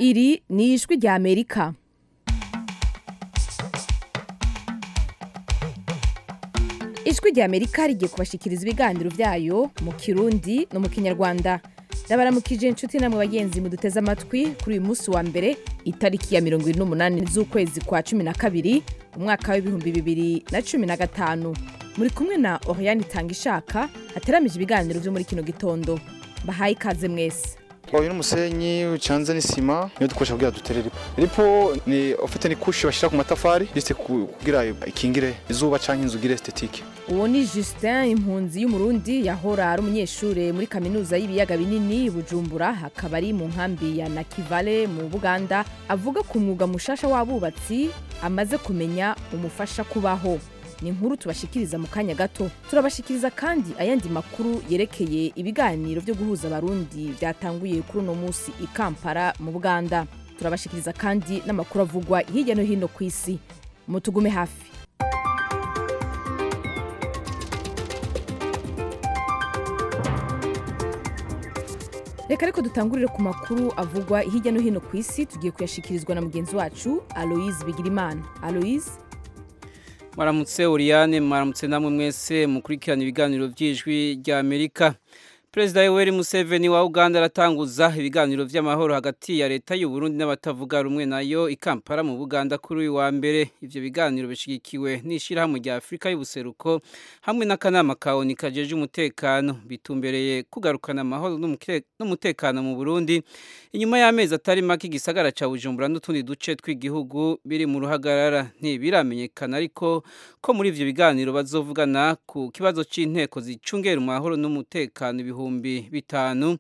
iri ni ijwi ry'amerika ijwi ry'amerika rigiye kubashyikiriza ibiganiro byayo mu kirundi no mu kinyarwanda ndabaramukije inshuti namwe bagenzi muduteze amatwi kuri uyu munsi wa mbere itariki ya mirongo irindwi n'umunani z'ukwezi kwa cumi na kabiri umwaka w'ibihumbi bibiri na cumi na gatanu muri kumwe na oriyani itanga ishaka hateramije ibiganiro byo muri kino gitondo bahaye ikaze mwese twahuye n'umusenyi ucanze n'isima niyo dukoresha kugira dutere ripo ripo ni ufite nikushi bashyira ku matafari ndetse kugira ikingire izuba cyangwa inzu ugire estetike uwo ni Justin impunzi y'umurundi yahora ari umunyeshuri muri kaminuza y'ibiyaga binini bujumbura hakaba ari mu nkambi ya nakivale mu buganda avuga ku mwuga mushasha w'abubatsi amaze kumenya umufasha kubaho ni inkuru tubashikiriza mu kanya gato turabashikiriza kandi ayandi makuru yerekeye ibiganiro byo guhuza abarundi byatanguye kuri uno munsi i kampala mu buganda turabashikiriza kandi n'amakuru avugwa hirya no hino ku isi mutugume hafi reka ariko dutangurire ku makuru avugwa hirya no hino ku isi tugiye kuyashikirizwa na mugenzi wacu aloise bigirimana aloise maramutse Oriane maramutse namwe mwese mukurikirana ibiganiro by'ijwi ry'Amerika Perezida Yoweri Museveni wa Uganda aratanguza ibiganiro by'amahoro hagati ya leta y'u Burundi n'abatavuga rumwe nayo i Kampala mu Buganda kuri uyu wa mbere ivyo biganiro bishigikiwe n'ishirahamwe rya Afurika y'ubuseruko hamwe n'akanama ka ONU kajeje umutekano bitumbereye kugarukana amahoro n'umutekano mu Burundi inyuma y'amezi atari make igisagara cya Bujumbura n'utundi duce tw'igihugu biri mu ruhagarara ntibiramenyekana ariko ko muri ibyo biganiro bazovugana ku kibazo cy'inteko zicungera amahoro n'umutekano ibihumbi bitanu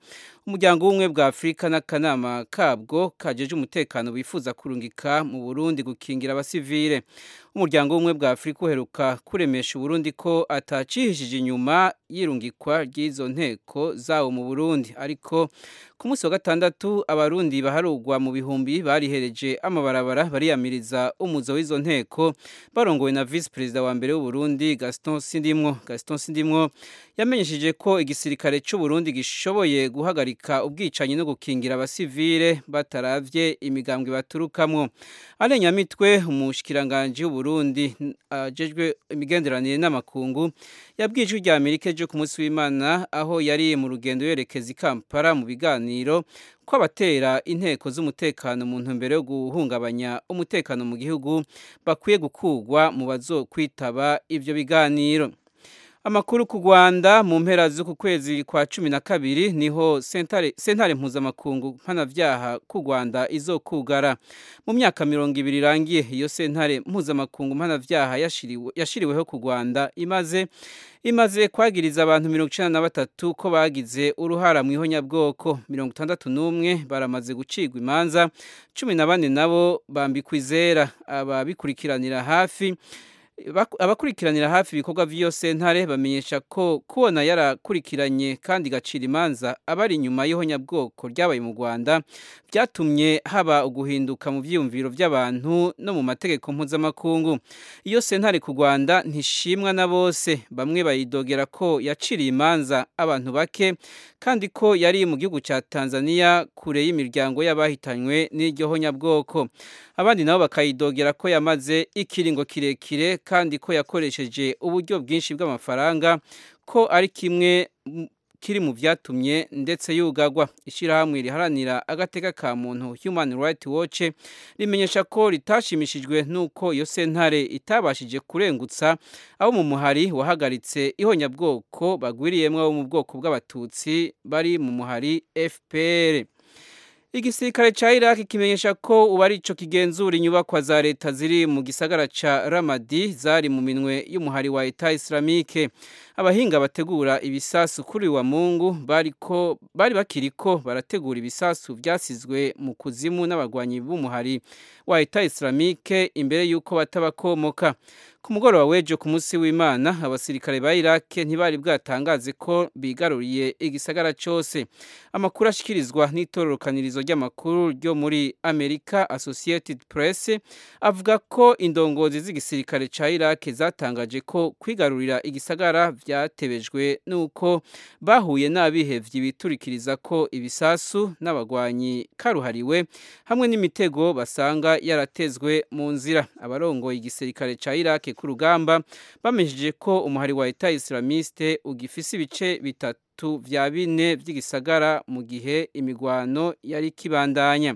umuryango w'ubumwe bwa afurika n'akanama kabwo kajeje umutekano bifuza kurungika mu burundi gukingira abasivile umuryango w'ubumwe bwa afurika uheruka kuremesha uburundi ko atacihishije inyuma y'irungikwa ry'izo nteko zawo mu burundi ariko ku munsi wa gatandatu abarundi baharugwa mu bihumbi barihereje amabarabara bariyamiriza umuzo w'izo nteko barongowe na visi perezida wa mbere w'uburundi gaston sindimwo gaston sindimwo yamenyesheje ko igisirikare cy'uburundi gishoboye guhagarika ubwicanyi no gukingira abasivile bataravye imigambwe baturukamo arenyamitwe umushikiranganji w'uburundi Burundi ajejwe imigenderanire n'amakungu yabwije ijwi ry'Amerika ejo ku munsi w'Imana aho yari mu rugendo yerekeza i Kampala mu biganiro kw'abatera inteko z'umutekano mu ntumbero yo guhungabanya umutekano mu gihugu bakwiye gukugwa mu bazokwitaba ivyo biganiro amakuru ku Rwanda mu mpera z'uku kwezi kwa cumi na kabiri niho sentare, sentare mpuzamakungu mpanavyaha ku Rwanda izokugara mu myaka mirongo ibiri irangiye iyo sentare mpuzamakungu mpanavyaha yashiriwe, yashiriweho ku Rwanda imaze imaze kwagiriza abantu mirongo icenda na batatu ko bagize uruhara mu ihonyabwoko mirongo itandatu n'umwe baramaze gucirwa imanza cumi na bane nabo bambikwa izera ababikurikiranira hafi abakurikiranira hafi ibikorwa by'iyo sentare bamenyesha ko kubona yarakurikiranye kandi igacira imanza abari inyuma y'ihonyabwoko ryabaye mu rwanda byatumye haba uguhinduka mu byiyumviro by'abantu no mu mategeko mpuzamakungu iyo sentare ku rwanda ntishimwa na bose bamwe bayidogera ko yaciriye imanza abantu bake kandi ko yari mu gihugu cya tanzania kure y'imiryango y'abahitanywe n'iryo honyabwoko abandi nabo bakayidogera ko yamaze ikiringo kirekire kandi ko yakoresheje uburyo bwinshi bw'amafaranga ko ari kimwe kiri mu byatumye ndetse yugagwa ishyirahamwe riharanira agateka ka muntu human right watch rimenyesha ko ritashimishijwe n'uko iyo sentare itabashije kurengutsa abo mu muhari wahagaritse ihonyabwoko bagwiriyemo abo mu bwoko bw'abatutsi bari mu muhari fpr igisirikare cya iraki kimenyesha ko ubu arico kigenzura inyubakwa za leta ziri mu gisagara cya ramadi zari mu minwe y'umuhari wa eta islamike abahinga bategura ibisasu kuri wa mungu bari bakiri ko barategura ibisasu byasizwe mu kuzimu n'abagwanyi b'umuhari wa eta islamike imbere y'uko batabakomoka ku mugoroba w'ejo ku munsi w'imana abasirikare ba irake ntibari bwatangaze ko bigaruriye igisagara cyose amakuru ashyikirizwa n'itororokanirizo itangazo ry'amakuru ryo muri Amerika Associated Press avuga ko indongozi z'igisirikare ca Iraq zatangaje ko kwigarurira igisagara byatebejwe nuko bahuye n'abihevye biturikiriza ko ibisasu n'abagwanyi karuhariwe hamwe n'imitego basanga yaratezwe mu nzira abarongoye igisirikare ca Iraq ku rugamba bamesheje ko umuhari wa Etat Islamiste ugifise ibice bitatu bitatu vya bine vy'igisagara mu gihe imigwano yari kibandanya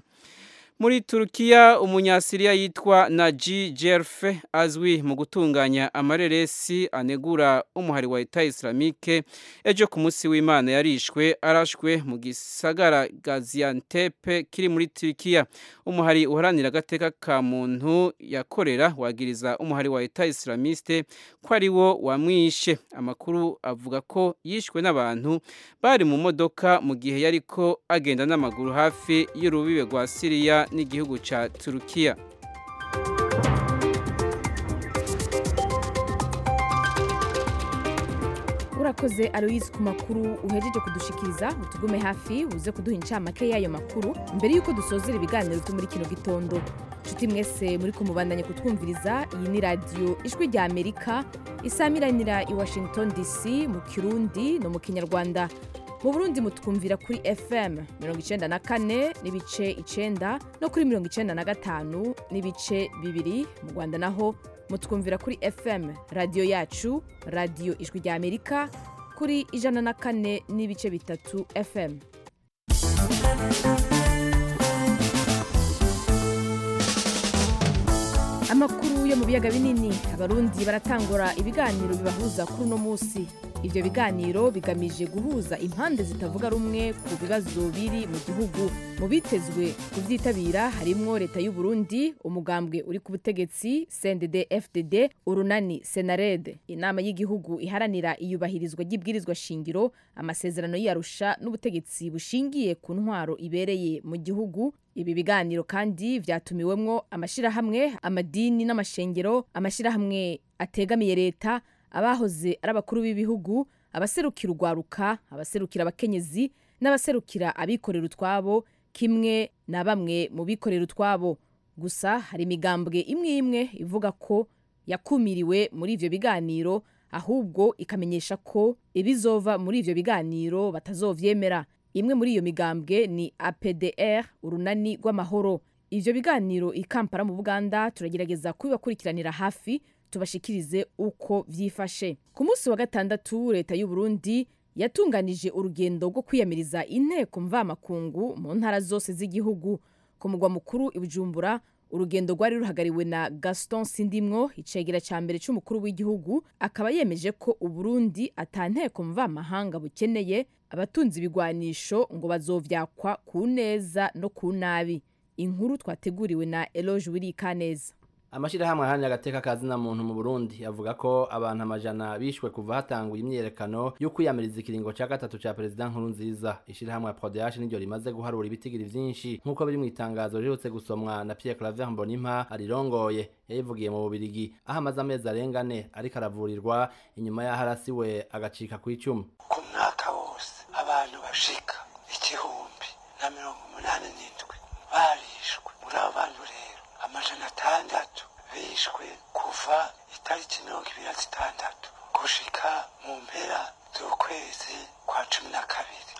muri Turukiya umunyasiriya yitwa Naji Jerfe azwi mu gutunganya amareresi anegura umuhari wa Etat Islamique ejo ku munsi w'Imana yarishwe arashwe mu gisagara Gaziantep kiri muri Turukiya umuhari uharanira agateka ka muntu yakorera wagiriza umuhari wa Etat Islamiste ko ari wo wamwishe amakuru avuga ko yishwe n'abantu bari mu modoka mu gihe yariko agenda n'amaguru hafi y'urubibe rwa Syria n'igihugu cya turukiya urakoze aloyizi ku makuru uhejeje kudushikiriza utugume hafi uze kuduha incamake y'ayo makuru mbere y'uko dusozera ibiganiro byo muri kino gitondo nshuti mwese muri kumubandanya kutwumviriza iyi ni radiyo ijwi rya amerika isamiranira i washington dc mu kirundi no mu kinyarwanda mu burundi mutwumvira kuri fm mirongo icyenda na kane n'ibice icyenda no kuri mirongo icyenda na gatanu n'ibice bibiri mu rwanda naho mutwumvira kuri fm radiyo yacu radiyo ijwi rya amerika kuri ijana na kane n'ibice bitatu fm amakuru yo mu biyaga binini abarundi baratangura ibiganiro bibahuza kuri uno munsi ibyo biganiro bigamije guhuza impande zitavuga rumwe ku bibazo biri mu gihugu mu bitezwe kubyitabira harimo leta y'u Burundi umugambwe uri ku butegetsi cndd fdd urunani senarede inama y'igihugu iharanira iyubahirizwa ry'ibwirizwa shingiro amasezerano y'iyarusha n'ubutegetsi bushingiye ku ntwaro ibereye mu gihugu ibi biganiro kandi vyatumiwemwo amashirahamwe amadini n'amashengero amashirahamwe ategamiye leta abahoze ari abakuru b'ibihugu abaserukira urwaruka abaserukira abakenyezi n'abaserukira abikorera utwabo kimwe na bamwe mu bikorera utwabo gusa hari imigambwe imwe imwe ivuga ko yakumiriwe muri ivyo biganiro ahubwo ikamenyesha ko ibizova muri ivyo biganiro batazovyemera imwe muri iyo migambwe ni APDR urunani rw'amahoro ivyo biganiro ikampara mu Buganda turagerageza kubibakurikiranira hafi tubashikirize uko vyifashe ku munsi wa gatandatu leta y'u Burundi yatunganije urugendo rwo kwiyamiriza inteko mvamakungu mu ntara zose z'igihugu ku mugwa mukuru i Bujumbura urugendo rwari ruhagariwe na Gaston Sindimwo icegera ca mbere c'umukuru w'igihugu akaba yemeje ko uburundi atanteko mvamahanga bukeneye abatunzi ibigwanisho ngo bazovyakwa ku neza no ku nabi inkuru twateguriwe na Eloge Wirikaneza amashirahamwe ahanira agateka kazina muntu mu Burundi avuga ko abantu amajana bishwe kuva hatanguye imyerekano yo kwiyamiriza ikiringo ca gatatu ca perezida nkuru nziza ishirahamwe ya Prodeash niryo rimaze guharura ibitigiri vyinshi nkuko biri mu itangazo riherutse gusomwa na Pierre Claver Mbonimpa arirongoye yayivugiye mu Bubirigi aho amaze amezi arenga ane ariko aravurirwa inyuma y'aho arasiwe agacika kw'icuma ku mwaka wose abantu bashika igihumbi na mirongo umunani n'indwi barishwe muri abo bantu rero amajana atandatu bishwe kuva itariki mirongo ibiri na zitandatu gushika mu mpera z'ukwezi kwa cumi na kabiri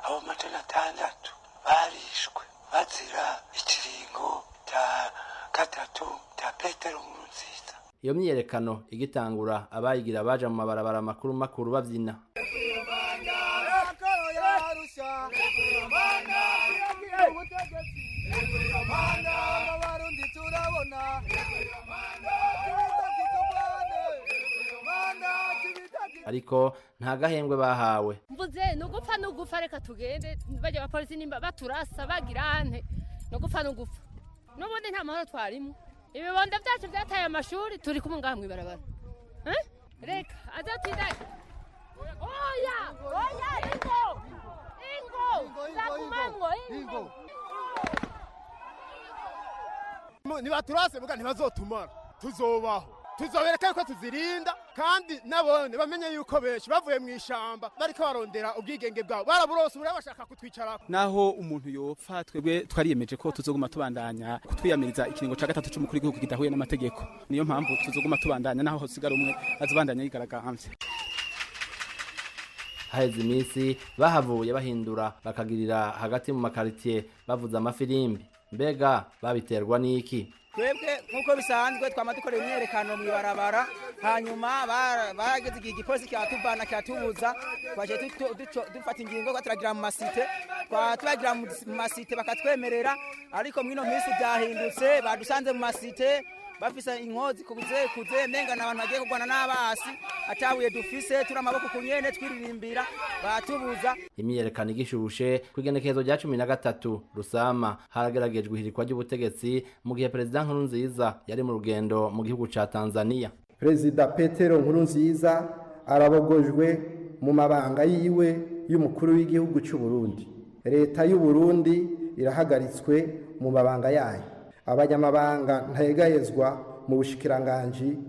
abo majana atandatu barishwe bazira ikiringo cya gatatu cya petero nkurunziza iyo myiyerekano igitangura abayigira baje mu mabarabara makuru makuru babyina ariko nta gahembwe bahawe mvuze ni ugupfa ni ugupfa reka tugende bajya abapolisi nimba baturasa bagira ane ni ugupfa ni ugupfa n'ubundi nta mahoro twarimo ibibondo byacu byataye amashuri turi kumwe ngaha mu ibarabara reka azatinda oya oya ingo ingo nzagumamwo ingo nibaturase muga ntibazotumara tuzobaho tuzobereka yuko tuzirinda kandi nabone bamenye yuko benshi bavuye mu ishyamba bariko barondera ubwigenge bwabo baraburose buriya bashaka kutwicara naho umuntu yopfa twebwe twariyemeje ko tuzoguma tubandanya kutwiyamiriza ikiringo ca gatatu c'umukuru w'igihugu kidahuye n'amategeko niyo mpamvu tuzoguma tubandanya naho hosigara umwe azobandanya yigaragambye haheze iminsi bahavuye bahindura bakagirira hagati mu makaritie bavuza amafirimbi mbega babiterwa n'iki twebwe nk'uko bisanzwe twama dukorera imyerekano mu ibarabara hanyuma bara- barageze igihe igipolisi kiratuvana kiratubuza twaje duto- duco- dufata ingingo ko turagira mu masite twa- turagira mu dis- mu masite bakatwemerera ariko mwino minsi byahindutse badusanze mu masite bafise inkozi kuze kuze menga n'abantu bagiye kurwana n'abasi atabuye dufise turi amaboko ku nyene twiririmbira baratubuza imyiyerekano igishushe ku igenekerezo rya cumi na gatatu rusama harageragejwe ihirikwa ry'ubutegetsi mu gihe perezida nkurunziza yari mu rugendo mu gihugu ca tanzania perezida petero nkurunziza arabogojwe mu mabanga yiwe y'umukuru w'igihugu cy'u Burundi leta y'u Burundi irahagaritswe mu mabanga yayo abanyamabanga ntayegayezwa mu bushikiranganji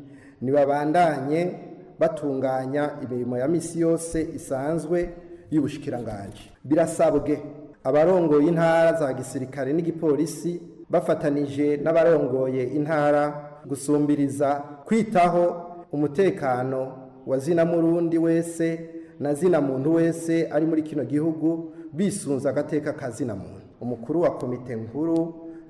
ntibabandanye batunganya imirimo ya misi yose isanzwe y'ubushikiranganji birasabwe abarongoye intara za gisirikare n'igipolisi bafatanije n'abarongoye intara gusumbiriza kwitaho umutekano wa zina murundi wese na zina muntu wese ari muri kino gihugu bisunze agateka ka zina muntu umukuru wa komite nkuru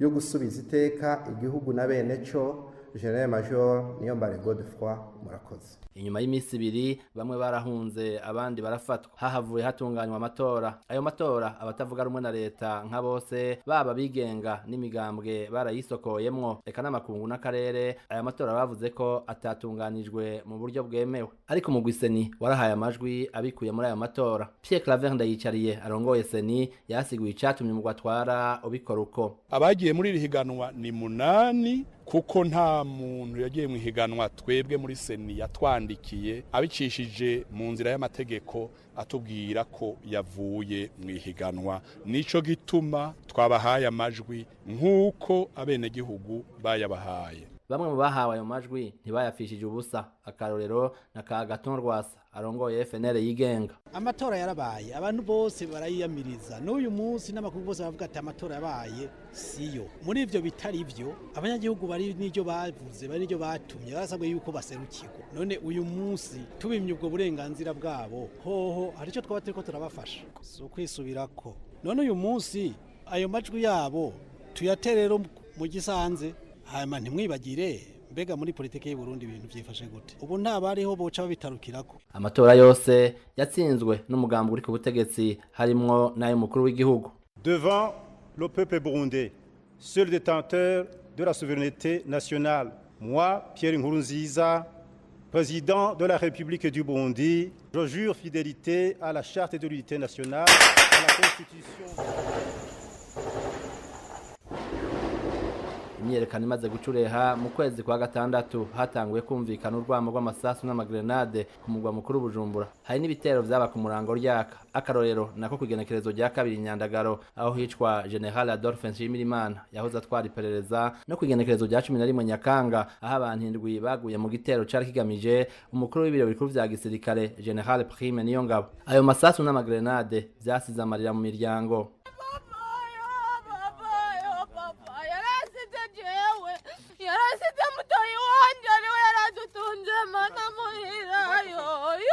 yo gusubiza iteka igihugu na bene cyo general major niyombare godefroid murakoze inyuma y'iminsi ibiri bamwe barahunze abandi barafatwa hahavuye hatunganywa amatora ayo matora abatavuga rumwe na leta nka bose baba abigenga n'imigambwe barayisokoyemwo reka n'amakungu n'akarere aya matora bavuze ko atatunganijwe mu buryo bwemewe ariko mugwi seni warahaye amajwi abikuye muri ayo matora pierre claver ndayicariye arongoye seni yasiguye icatumye umugwi atwara ubikora uko abagiye muri iri higanwa ni munani kuko nta muntu yagiye mu ihiganwa twebwe muri seni yatwandikiye abicishije mu nzira y'amategeko atubwira ko yavuye mu ihiganwa nico gituma twabahaye amajwi nk'uko abenegihugu bayabahaye bamwe mu bahawe ayo majwi ntibayapfishije ubusa akarorero na ka gaton rwasa arongoye fnl yigenga amatora yarabaye abantu bose barayiyamiriza n'uyu munsi n'amakuru bose baravuga ati amatora yabaye siyo muri ibyo bitari byo abanyagihugu bari n'ibyo bavuze bari n'ibyo batumye barasabwe yuko baserukirwa none uyu munsi tubimye ubwo burenganzira bwabo hoho hari icyo twaba turiko turabafasha si ukwisubirako none uyu munsi ayo majwi yabo tuyatere rero mu gisanze hanyuma ntimwibagire mbega muri politiki y'uburundi ibintu byifashe gute ubu nta bariho boca babitarukirako amatora yose yatsinzwe n'umugambi uri ku butegetsi harimwo n'ay'umukuru w'igihugu devant le peuple burundais, seul détenteur de la souveraineté nationale. Moi, Pierre Nkurunziza, président de la République du Burundi, je jure fidélité à la Charte de l'unité nationale, à la Constitution. imyiyerekano imaze gucureha mu kwezi kwa gatandatu hatanguye kumvikana urwamo rw'amasasu n'amagrenade ku mugwa mukuru bujumbura hari n'ibitero byaba ku murango ryaka akarorero nako ku igenekerezo rya kabiri nyandagaro aho hicwa general adolphe nshimirimana yahoze atwara iperereza no ku igenekerezo rya cumi na rimwe nyakanga aho abantu indwi baguye mu gitero cyari kigamije umukuru w'ibiro bikuru bya gisirikare general prime niyo ngabo ayo masasu n'amagrenade byasize amarira mu miryango yarasize jewe yarasize mutoyi wanje ariwe yaradutunze mana muhirayo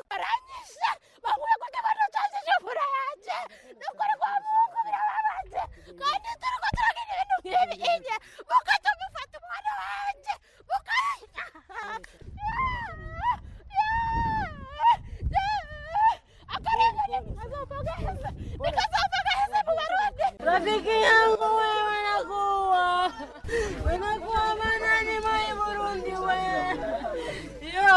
baranyishe bavuye ko ndabona cyasije fura yanje nukuri kwa mungu birababaje kandi turiko turagira ibintu nk'ibi inye mukaca mufata umwana wanje mukaya rafiki yangu wewe nakuwa unakuwa manani mai burundi wewe yo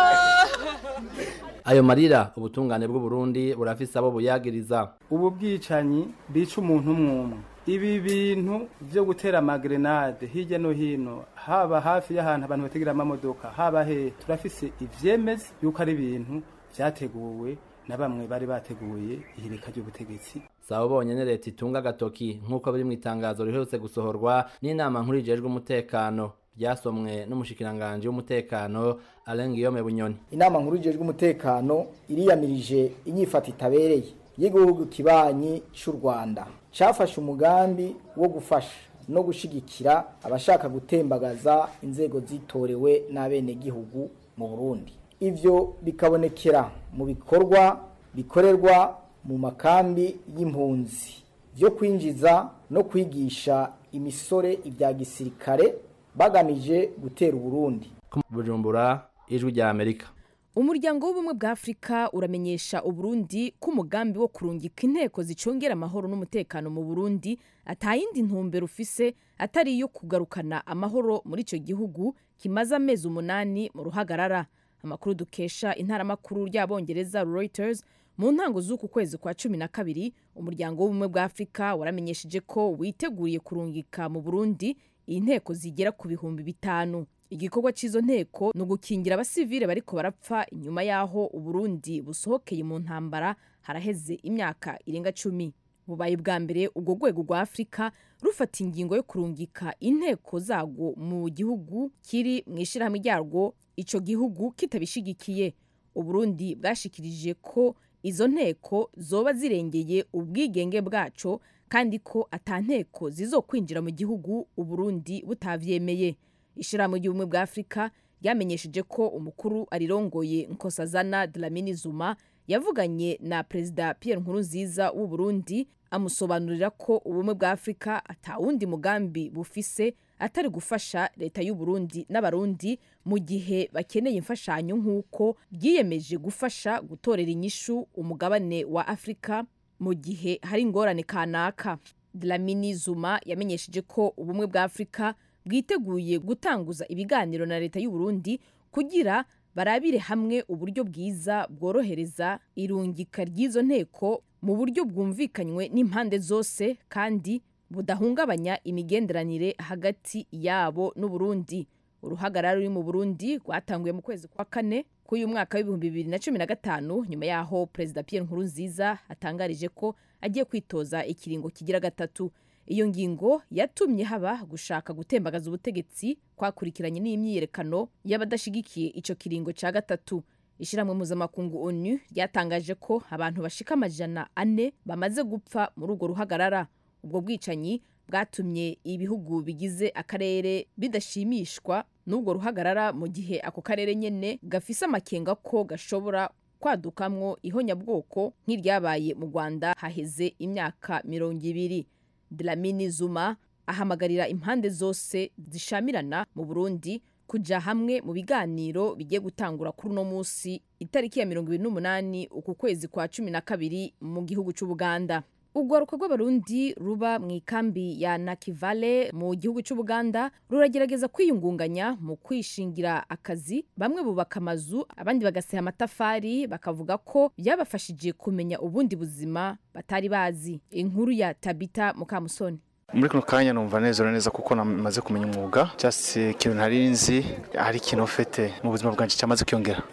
ayo marira ubutungane bw'uburundi burafise abo buyagiriza ubu bwicanyi bwica umuntu umwe umwe ibi bintu byo gutera amagrenade hirya no hino haba hafi y'ahantu abantu bategera amamodoka haba hehe turafise ivyemeza yuko ari ibintu byateguwe na bamwe bari bateguye ihirika ry'ubutegetsi saba ubonye ni leta itunga agatoki nk'uko biri mu itangazo riherutse gusohorwa n'inama nkuru ijejwe umutekano ryasomwe n'umushikiranganji w'umutekano Alain Guillaume Bunyoni inama nkuru ijejwe umutekano iriyamirije inyifata itabereye y'igihugu kibanyi cy'u rwanda cyafashe umugambi wo gufasha no gushyigikira abashaka gutembagaza inzego zitorewe n'abenegihugu mu burundi ibyo bikabonekera mu bikorwa bikorerwa mu makambi y'impunzi byo kwinjiza no kwigisha imisore ibya gisirikare bagamije gutera uburundi Bujumbura ijwi rya Amerika umuryango w'ubumwe bwa afurika uramenyesha uburundi ko umugambi wo kurungika inteko zicungera amahoro n'umutekano mu burundi atayindi ntumbero ufise atari iyo kugarukana amahoro muri icyo gihugu kimaze amezi umunani mu ruhagarara amakuru dukesha intaramakuru ry'abongereza reuters mu ntango z'uku kwezi kwa cumi na kabiri umuryango w'ubumwe bwa afurika waramenyesheje ko witeguriye kurungika mu burundi inteko zigera ku bihumbi bitanu igikorwa cy'izo nteko ni ugukingira abasivile bariko barapfa inyuma y'aho uburundi busohokeye mu ntambara haraheze imyaka irenga cumi bubaye ubwa mbere ubwo rwego rwa afurika rufata ingingo yo kurungika inteko zarwo mu gihugu kiri mu ishyirahamwe ryarwo icyo gihugu kitabishigikiye uburundi bwashikirije ko izo nteko zoba zirengeye ubwigenge bwaco kandi ko ata nteko zizokwinjira mu gihugu uburundi butavyemeye ishyirahamwe ry'ubumwe bwa afurika ryamenyesheje ko umukuru arirongoye nkosazana dlamini zuma yavuganye na perezida pierre nkurunziza w'u burundi amusobanurira ko ubumwe bwa afurika atawundi mugambi bufise atari gufasha leta y'u burundi n'abarundi mu gihe bakeneye imfashanyo nk'uko byiyemeje gufasha gutorera inyishu umugabane wa afurika mu gihe hari ingorane kanaka dlamini zuma yamenyesheje ko ubumwe bwa afurika bwiteguye gutanguza ibiganiro na leta y'u Burundi kugira barabire hamwe uburyo bwiza bworohereza irungika ry'izo nteko mu buryo bwumvikanywe n'impande zose kandi budahungabanya imigenderanire hagati yabo n'Uburundi uruhagarara ruri mu Burundi rwatanguye mu kwezi kwa kane k'uyu mwaka w'ibihumbi bibiri na cumi na gatanu nyuma y'aho perezida Pierre Nkurunziza atangarije ko agiye kwitoza ikiringo kigira gatatu iyo ngingo yatumye haba gushaka gutembagaza ubutegetsi kwakurikiranye n'imyiyerekano y'abadashyigikiye icyo kiringo cya gatatu ishyirahamwe mpuzamakungu onu ryatangaje ko abantu bashika amajana ane bamaze gupfa muri urwo ruhagarara ubwo bwicanyi bwatumye ibihugu bigize akarere bidashimishwa n'urwo ruhagarara mu gihe ako karere nyene gafise amakenga ko gashobora kwadukamwo ihonyabwoko nk'iryabaye mu rwanda haheze imyaka mirongo ibiri Dlamini Zuma ahamagarira impande zose zishamirana mu Burundi kuja hamwe mu biganiro bigiye gutangura kuri uno munsi itariki ya 28 uku kwezi kwa 12 mu gihugu c'Ubuganda. Urwaruka rw'abarundi ruba mu ikambi ya Nakivale mu gihugu c'Ubuganda ruragerageza kwiyungunganya mu kwishingira akazi bamwe bubaka amazu abandi bagaseha amatafari bakavuga ko byabafashije kumenya ubundi buzima batari bazi inkuru ya Tabita Mukamusoni muri kano kanya numva nezera neza kuko namaze kumenya umwuga cyase ikintu ntari nzi hari ikintu ufite mu buzima bwanjye cyamaze kwiyongera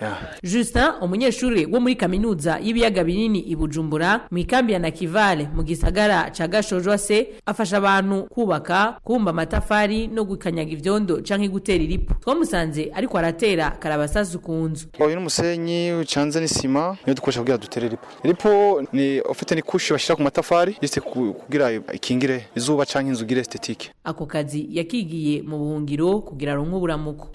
Justin umunyeshuri wo muri kaminuza y'ibiyaga binini i Bujumbura mu ikambi ya Nakivale mu gisagara ca Gashojose afasha abantu kubaka kumba amatafari no gukanyaga ivyondo canke gutera iripu twamusanze ariko aratera karabasasu ku nzu uyu n'umusenyi ucanze n'isima niyo dukoresha kugira dutere ripo ripo ni ufite nikushi bashyira ku matafari yise ku- kugira ikingire izuba canke inzu ugire estetike ako kazi yakigiye mu buhungiro kugira aronke uburamuko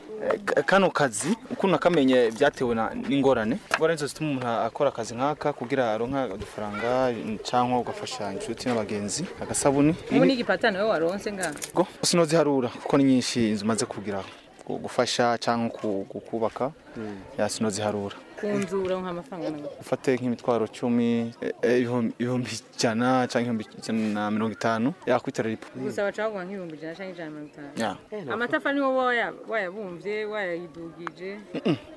Ka- kano kazi uko nakamenye byatewe na- n'ingorane ingorane zose zituma umuntu akora akazi nk'aka kugira aronka udufaranga cyangwa ugafasha inshuti n'abagenzi agasabuni ubu ni igipatano we waronse ngaha Go, sinoziharura kuko ni nyinshi inzu maze kugira gu- gufasha cyangwa ku- ku- kubaka ya sinoziharura ku nzu uronka amafaranga angana ufate nk'imitwaro cumi eh, eh, ibihumbi ibihumbi ijana cyangwa ibihumbi ijana na mirongo itanu yakwitara ripo gusa gusaba caguha nk'ibihumbi ijana cyangwa ijana na mirongo Ya. itanu amatafari niwo waya- wayabumvye wayayidugije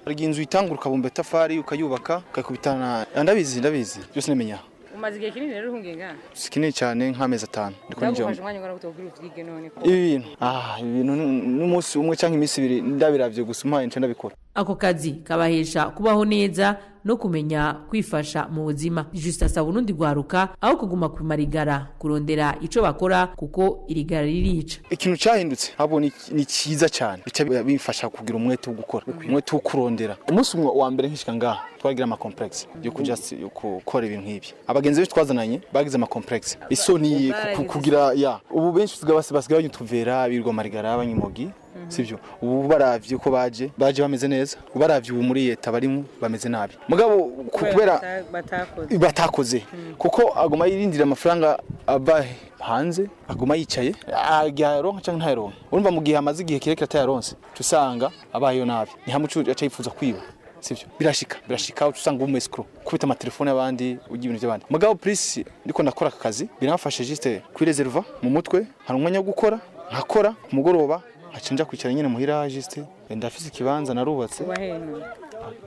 hari igihe inzu itangura ukabumba itafari ukayubaka ukayikubitana Ah, ndabizi ndabizi byose ndamenya umaze igihe kinini rero uhungiye ngaha si kinini cyane nk'amezi atanu ndiko byagufashe njyomba umwanya ungana gute kubwira uvyige none ibi bintu ah ibi bintu ni- n'umunsi umwe cyangwa iminsi ibiri ndabiravye gusa umpaye nce ndabikora ako kazi kabahesha kubaho neza no kumenya kwifasha mu buzima jusita asaba urundi rwaruka aho kuguma kumara igara kurondera icyo bakora kuko iri gara ririca ikintu cyahindutse abo ni ni cyiza cyane bica bimfasha kugira umwete wo gukora umwete wo kurondera umunsi umwe wa mbere nkishika ngaha twagira ama complex yo kuja si- yo gukora ibintu nk'ibi abagenzi benshi twazananye bagize ama complex isoni ku- ku- kugira ya ubu benshi usigaye basi- basigaye banyutuvera birwa marigara abanyumogi sibyo ubu baravye ko baje baje bameze neza baravye ubu muri leta barimo bameze nabi mugabo ku- kubera batakoze batakoze kuko aguma yirindira amafaranga ava hanze aguma yicaye agaronka cyangwa ntayaronka urumva mu gihe amaze igihe kirekire atayaronse uca usanga abayeho nabi ntihamucu aca yifuza kwiba sivyo birashika birashika uca usanga umu escro kubita amatelefone y'abandi ujya ibintu by'abandi mugabo purisi ndiko ndakora aka kazi biramfashe jisite kwireserva mu mutwe hari umwanya wo gukora nkakora ku mugoroba haca nja kwicara nyine muhira jisite ndafise ikibanza narubatse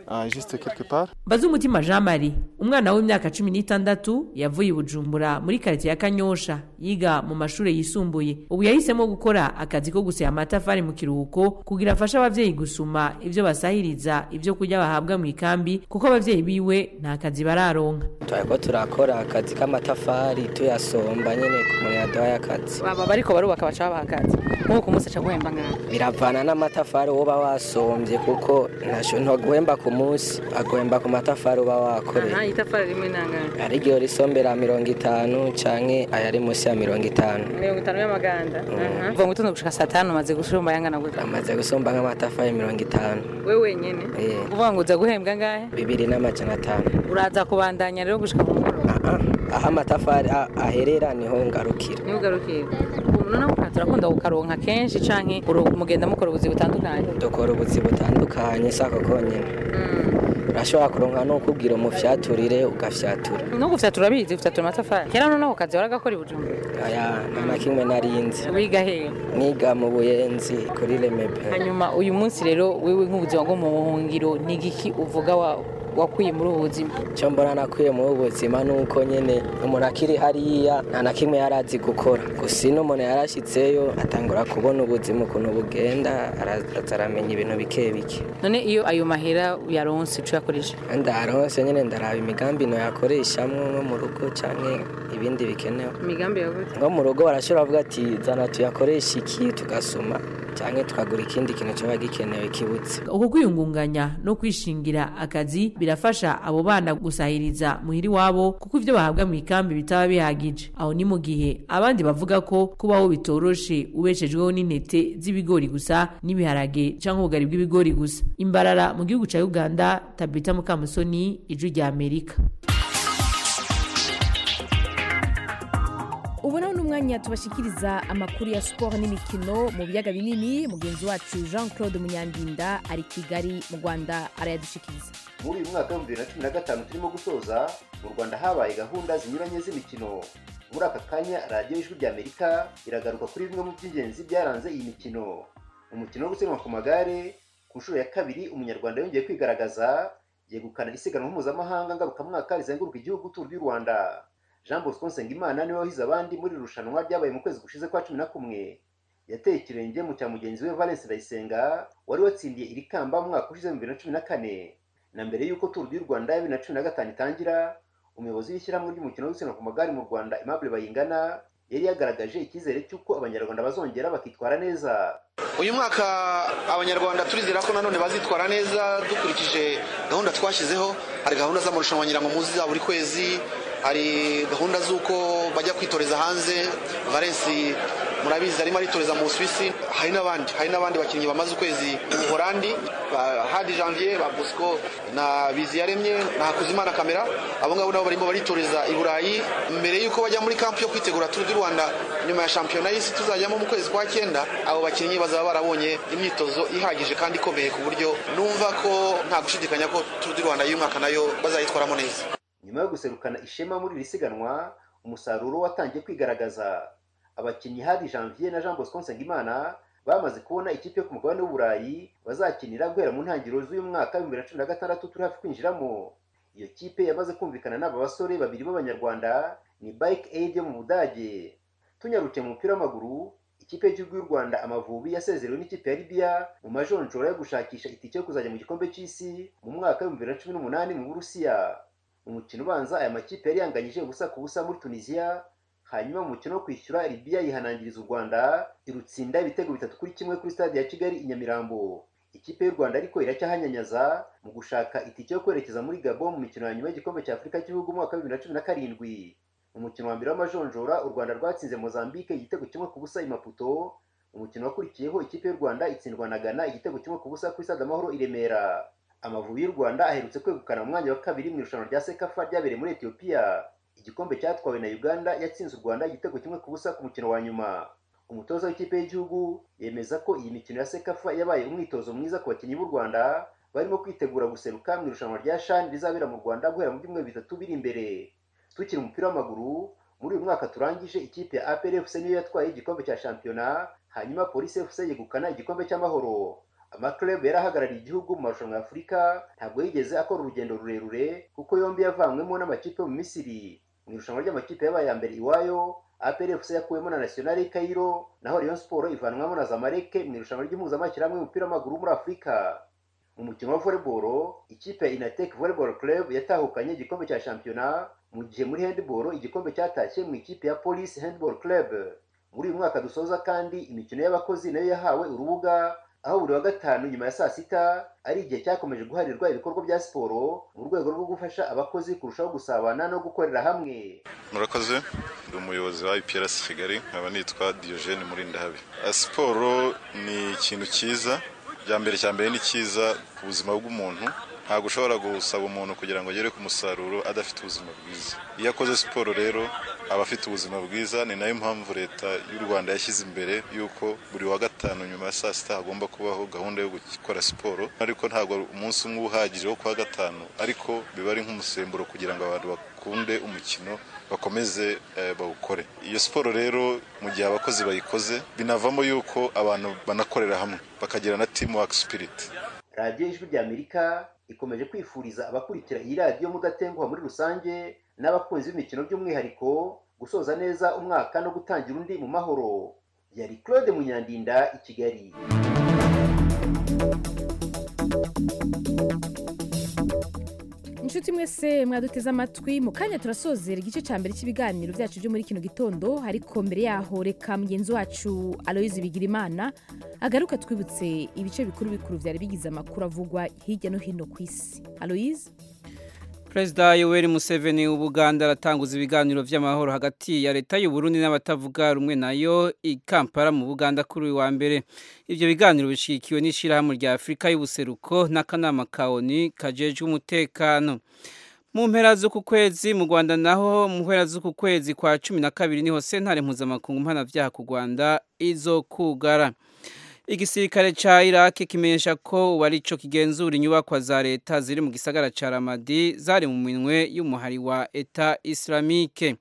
ah, jisite quelque part Bazumutima Jean Marie umwana w'imyaka cumi n'itandatu yavuye i Bujumbura muri karitsiye ya Kanyosha yiga mu mashuri yisumbuye ubu yahisemo gukora akazi ko guseya amatafari mu kiruhuko kugira afashe ababyeyi gusuma ibyo basahiriza ibyo kurya bahabwa mu ikambi kuko ababyeyi biwe nta kazi bararonka turiko turakora akazi k'amatafari tuyasomba nyene umuntu yaduhaye akazi baba bariko barubaka baca babahagaze nk'uko ku munsi aca guhemba nk'aho biravana n'amatafari woba wasombye kuko ntasho ntaguhemba ku munsi aguhemba ku matafari uba wakoreye aha itafari rimwe nangana ari ryo risombera mirongo itanu canke ayari munsi ya mirongo itanu mirongo itanu y'amaganda mvuga ngo utunze gushika saa tanu umaze gushumba yangana gutya amaze gusomba nk'amatafari mirongo itanu we wenyene Eh, uvuga ngo uza guhembwa ngahe bibiri n'amajana atanu uraza kubandanya rero gushika ku mugoroba aho amatafari a- aherera niho ngarukira ntugarukire ubu noneho turakunda kukaronka kenshi canke uro- mugenda mukora ubuzi butandukanye dukora ubuzi butandukanye sako konyene urashobora kuronka no kubwira umufyaturire ugafyatura no gufyatura urabizi gufyatura amatafari kera noneho ako kazi waragakora i bujumbura aya nta kimwe narinzi wiga hehe niga mu buyenzi kuri remebe hanyuma uyu munsi rero wewe nk'ubuzima bwo mu buhungiro ni igiki uvuga wa- wakuye muri ubu buzima icyo mbona nakuye muri ubu buzima ni uko nyine umuntu akiri hariya nta na kimwe yari azi gukora gusa ino umuntu yarashyitseyo atangura kubona ubuzima ukuntu bugenda araza aramenya ibintu bike bike none iyo ayo mahera uyaronse uca uyakoresha ndaronse nyine ndaraba imigambi noyakoreshamo nko mu rugo cyangwa ibindi bikenewe imigambi yavuze nko mu rugo barashobora bavuga ati zana tuyakoreshe iki tugasoma cyangwa tukagura ikindi kintu kiba gikenewe kibutse uku kwiyungunganya no kwishingira akazi birafasha abo bana gusahiriza muhiri wabo kuko ibyo bahabwa mu ikambi bitaba bihagije aho ni mu gihe abandi bavuga ko kubaho bitoroshe ubeshejweho n'intete z'ibigori gusa n'ibiharage cyangwa ubugari bw'ibigori gusa imbarara mu gihugu cya uganda tabita mukamusoni ijwi rya amerika ubu naho ni umwanya tubashikiriza amakuru ya siporo n'imikino mu biyaga binini mugenzi wacu jean claude munyandinda ari kigali mu rwanda arayadushikiriza muri uyu mwaka w'ibihumbi bibiri na cumi na gatanu turimo gusoza mu rwanda habaye gahunda zinyuranye z'imikino muri aka kanya radiyo y'ijwi rya amerika iragaruka kuri bimwe mu by'ingenzi byaranze iyi mikino umukino wo gusiganwa ku magare ku nshuro ya kabiri umunyarwanda yongeye kwigaragaza yegukana isiganwa mpuzamahanga ngarukamwaka rizenguruka igihugu turu y'u rwanda jean bosco nsengimana niwe wahize abandi muri iri rushanwa ryabaye mu kwezi gushize kwa cumi na kumwe yateye ikirenge mu cya mugenzi we valence ndayisenga wari watsindiye iri kamba mu mwaka ushize mu bibiri na cumi na kane na mbere y'uko turu y'u rwanda ya bibiri na cumi na gatanu itangira umuyobozi w'ishyirahamwe ry'umukino wo gusiganwa ku magare mu rwanda aimable bayingana yari yagaragaje icyizere cy'uko abanyarwanda bazongera bakitwara neza uyu mwaka abanyarwanda turizera ko nanone bazitwara neza dukurikije gahunda twashyizeho hari gahunda z'amarushanwa nyirangomuzi za buri kwezi hari gahunda z'uko bajya kwitoreza hanze valensi murabizi arimo aritoreza mu busuwisi hari n'abandi hari n'abandi bakinnyi bamaze ukwezi mu buhorandi ba hadi janvier ba bosco na biziyaremye na hakuzimana kamera abo ngabo nabo barimo baritoreza i burayi mbere y'uko bajya muri kampu yo kwitegura turu du rwanda nyuma ya shampiyona y'isi tuzajyamo mu kwezi kwa cyenda abo bakinnyi bazaba barabonye imyitozo ihagije kandi ikomeye ku buryo numva ko nta gushidikanya ko turu du rwanda y'umwaka nayo bazayitwaramo neza nyuma yo guserukana ishema muri iri siganwa umusaruro watangiye kwigaragaza abakinnyi hari janvier na jean bosco nsengimana bamaze kubona ikipe yo ku mugabane w'uburayi bazakinira guhera mu ntangiriro z'uyu mwaka w'ibihumbi bibiri na cumi na gatandatu turi hafi kwinjiramo iyo kipe yamaze kumvikana n'aba basore babiri b'abanyarwanda ni bike aid yo mu budage tunyarukiye mu mupira w'amaguru ikipe y'igihugu y'u rwanda amavubi yasezerewe n'ikipe ya libiya mu majonjora yo gushakisha itike yo kuzajya mu gikombe cy'isi mu mwaka w'ibihumbi bibiri na cumi n'umunani mu burusiya umukino ubanza aya makipe yari yanganyije ubusa ku busa muri tunisiya hanyuma mu mukino wo kwishyura libiya yihanangiriza u rwanda irutsinda ibitego bitatu kuri kimwe kuri stade ya kigali i nyamirambo ikipe y'u rwanda ariko iracyahanyanyaza mu gushaka itike yo kwerekeza muri gabo mu mikino ya nyuma y'igikombe cya afurika cy'ibihugu umwaka w'ibihumbi bibiri na cumi na karindwi umukino wa mbere w'amajonjora u rwanda rwatsinze mozambique igitego kimwe ku busa i maputo umukino wakurikiyeho ikipe y'u rwanda itsindwa na ghana igitego kimwe ku busa kuri stade amahoro i remera amavubi y'u rwanda aherutse kwegukana mu mwanya wa kabiri mu irushanwa rya sekafa ryabereye muri etiyopiya igikombe cyatwawe na uganda yatsinze u rwanda igitego kimwe ku busa ku mukino wa nyuma umutoza w'ikipe y'igihugu yemeza ko iyi mikino ya sekafa yabaye umwitozo mwiza ku bakinnyi b'u rwanda barimo kwitegura guseruka mu irushanwa rya shani rizabera mu rwanda guhera mu byumweru bitatu biri imbere tukiri umupira w'amaguru muri uyu mwaka turangije ikipe ya apr fc niyo yatwaye igikombe cya shampiyona hanyuma polisi fc yegukana igikombe cy'amahoro amaklub yari ahagarariye igihugu mu marushanwa ya afurika ntabwo yigeze akora urugendo rurerure kuko yombi yavanywemo n'amakipe yo mu misiri mu irushanwa ry'amakipe yabaye ya mbere iwayo apr fc yakuwemo na national cairo naho rayon sport ivanwamo na zamaleke mu irushanwa ry'impuzamashyirahamwe y'umupira w'amaguru muri afurika mu mukino wa volleyball ikipe ya inatek volleyball club yatahukanye igikombe cya shampiyona mu gihe muri handball igikombe cyatashye mu ikipe ya police handball club muri uyu mwaka dusoza kandi imikino y'abakozi nayo yahawe urubuga aho buri wa gatanu nyuma ya saa sita ari igihe cyakomeje guharirwa ibikorwa bya siporo mu rwego rwo gufasha abakozi kurushaho gusabana no gukorera hamwe murakoze ndi umuyobozi wa IPRS Kigali nkaba nitwa Diogene Murindahabi Ah, siporo ni ikintu cyiza bya mbere cya mbere ni cyiza ku buzima bw'umuntu ntabwo ushobora gusaba umuntu kugira ngo agere ku musaruro adafite ubuzima bwiza iyo akoze siporo rero aba afite ubuzima bwiza ni nayo mpamvu leta y'u rwanda yashyize imbere y'uko buri wa gatanu nyuma ya saa sita hagomba kubaho gahunda yo gukora siporo ariko ntabwo umunsi umwe uba uhagije wo kuwa gatanu ariko biba ari nk'umusemburo kugira ngo abantu bakunde umukino bakomeze eh, bawukore iyo siporo rero mu gihe abakozi bayikoze binavamo y'uko abantu banakorera hamwe bakagira na team work spirit radiyo ijwi ry'amerika ikomeje kwifuriza abakurikira iyi radiyo mudatenguha muri rusange n'abakunzi b'imikino by'umwihariko gusoza neza umwaka no gutangira undi mu mahoro yari claude munyandinda i kigali inshuti mwese mwaduteze amatwi mu kanya turasozera igice cya mbere cy'ibiganiro byacu byo muri kino gitondo ariko mbere yaho reka mugenzi wacu aloyizi bigirimana agaruka twibutse ibice bikuru bikuru byari bigize amakuru avugwa hirya no hino ku isi aloyizi Perezida Yoweri Museveni w'Ubuganda aratanguza ibiganiro by'amahoro hagati ya leta y'u Burundi n'abatavuga rumwe nayo i Kampala mu Buganda kuri uyu wa mbere. Ibyo biganiro bishigikiwe n'ishyirahamwe rya Afurika y'ubuseruko n'akanama ka ONU kajejwe umutekano. Mu mpera z'uku kwezi mu Rwanda naho mu mpera z'uku kwezi kwa cumi na kabiri niho sentare mpuzamakungu mpanabyaha ku Rwanda izokugara. Igisirikare cha Iraq kimenyesha ko warico kigenzura inyubakwa za leta ziri mu gisagara cha Ramadi zari mu minwe y'umuhari wa Eta Islamique.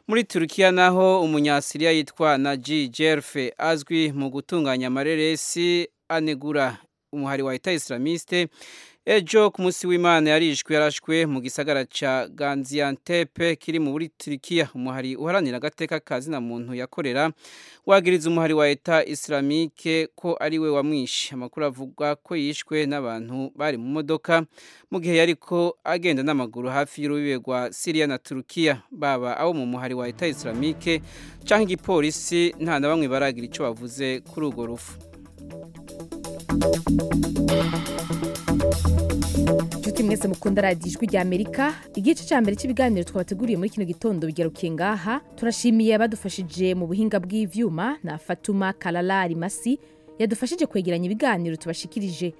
Muri Turkiya naho umunyasiriya yitwa Naji Jerfe azwi mu gutunganya amareresi anegura umuhari wa Eta Islamiste ejo ku munsi w'Imana yarishwe yarashwe mu gisagara cha Gaziantep kiri mu buri Turkiya umuhari uharanira agateka kazi na muntu yakorera wagiriza umuhari wa Eta Islamique ko ari we wamwishe amakuru avuga ko yishwe n'abantu bari mu modoka mu gihe yariko agenda n'amaguru hafi y'urubibe rwa Syria na Turkiya baba abo mu muhari wa Eta Islamique canke igipolisi nta na bamwe baragira ico bavuze kuri urwo rufu inshuti mwese mukunda radiyo ijwi rya amerika igice cya mbere cy'ibiganiro twabateguriye muri kino gitondo bigarukiye ngaha turashimiye abadufashije mu buhinga bw'ibyuma na fatuma kararari masi yadufashije kwegeranya ibiganiro tubashikirije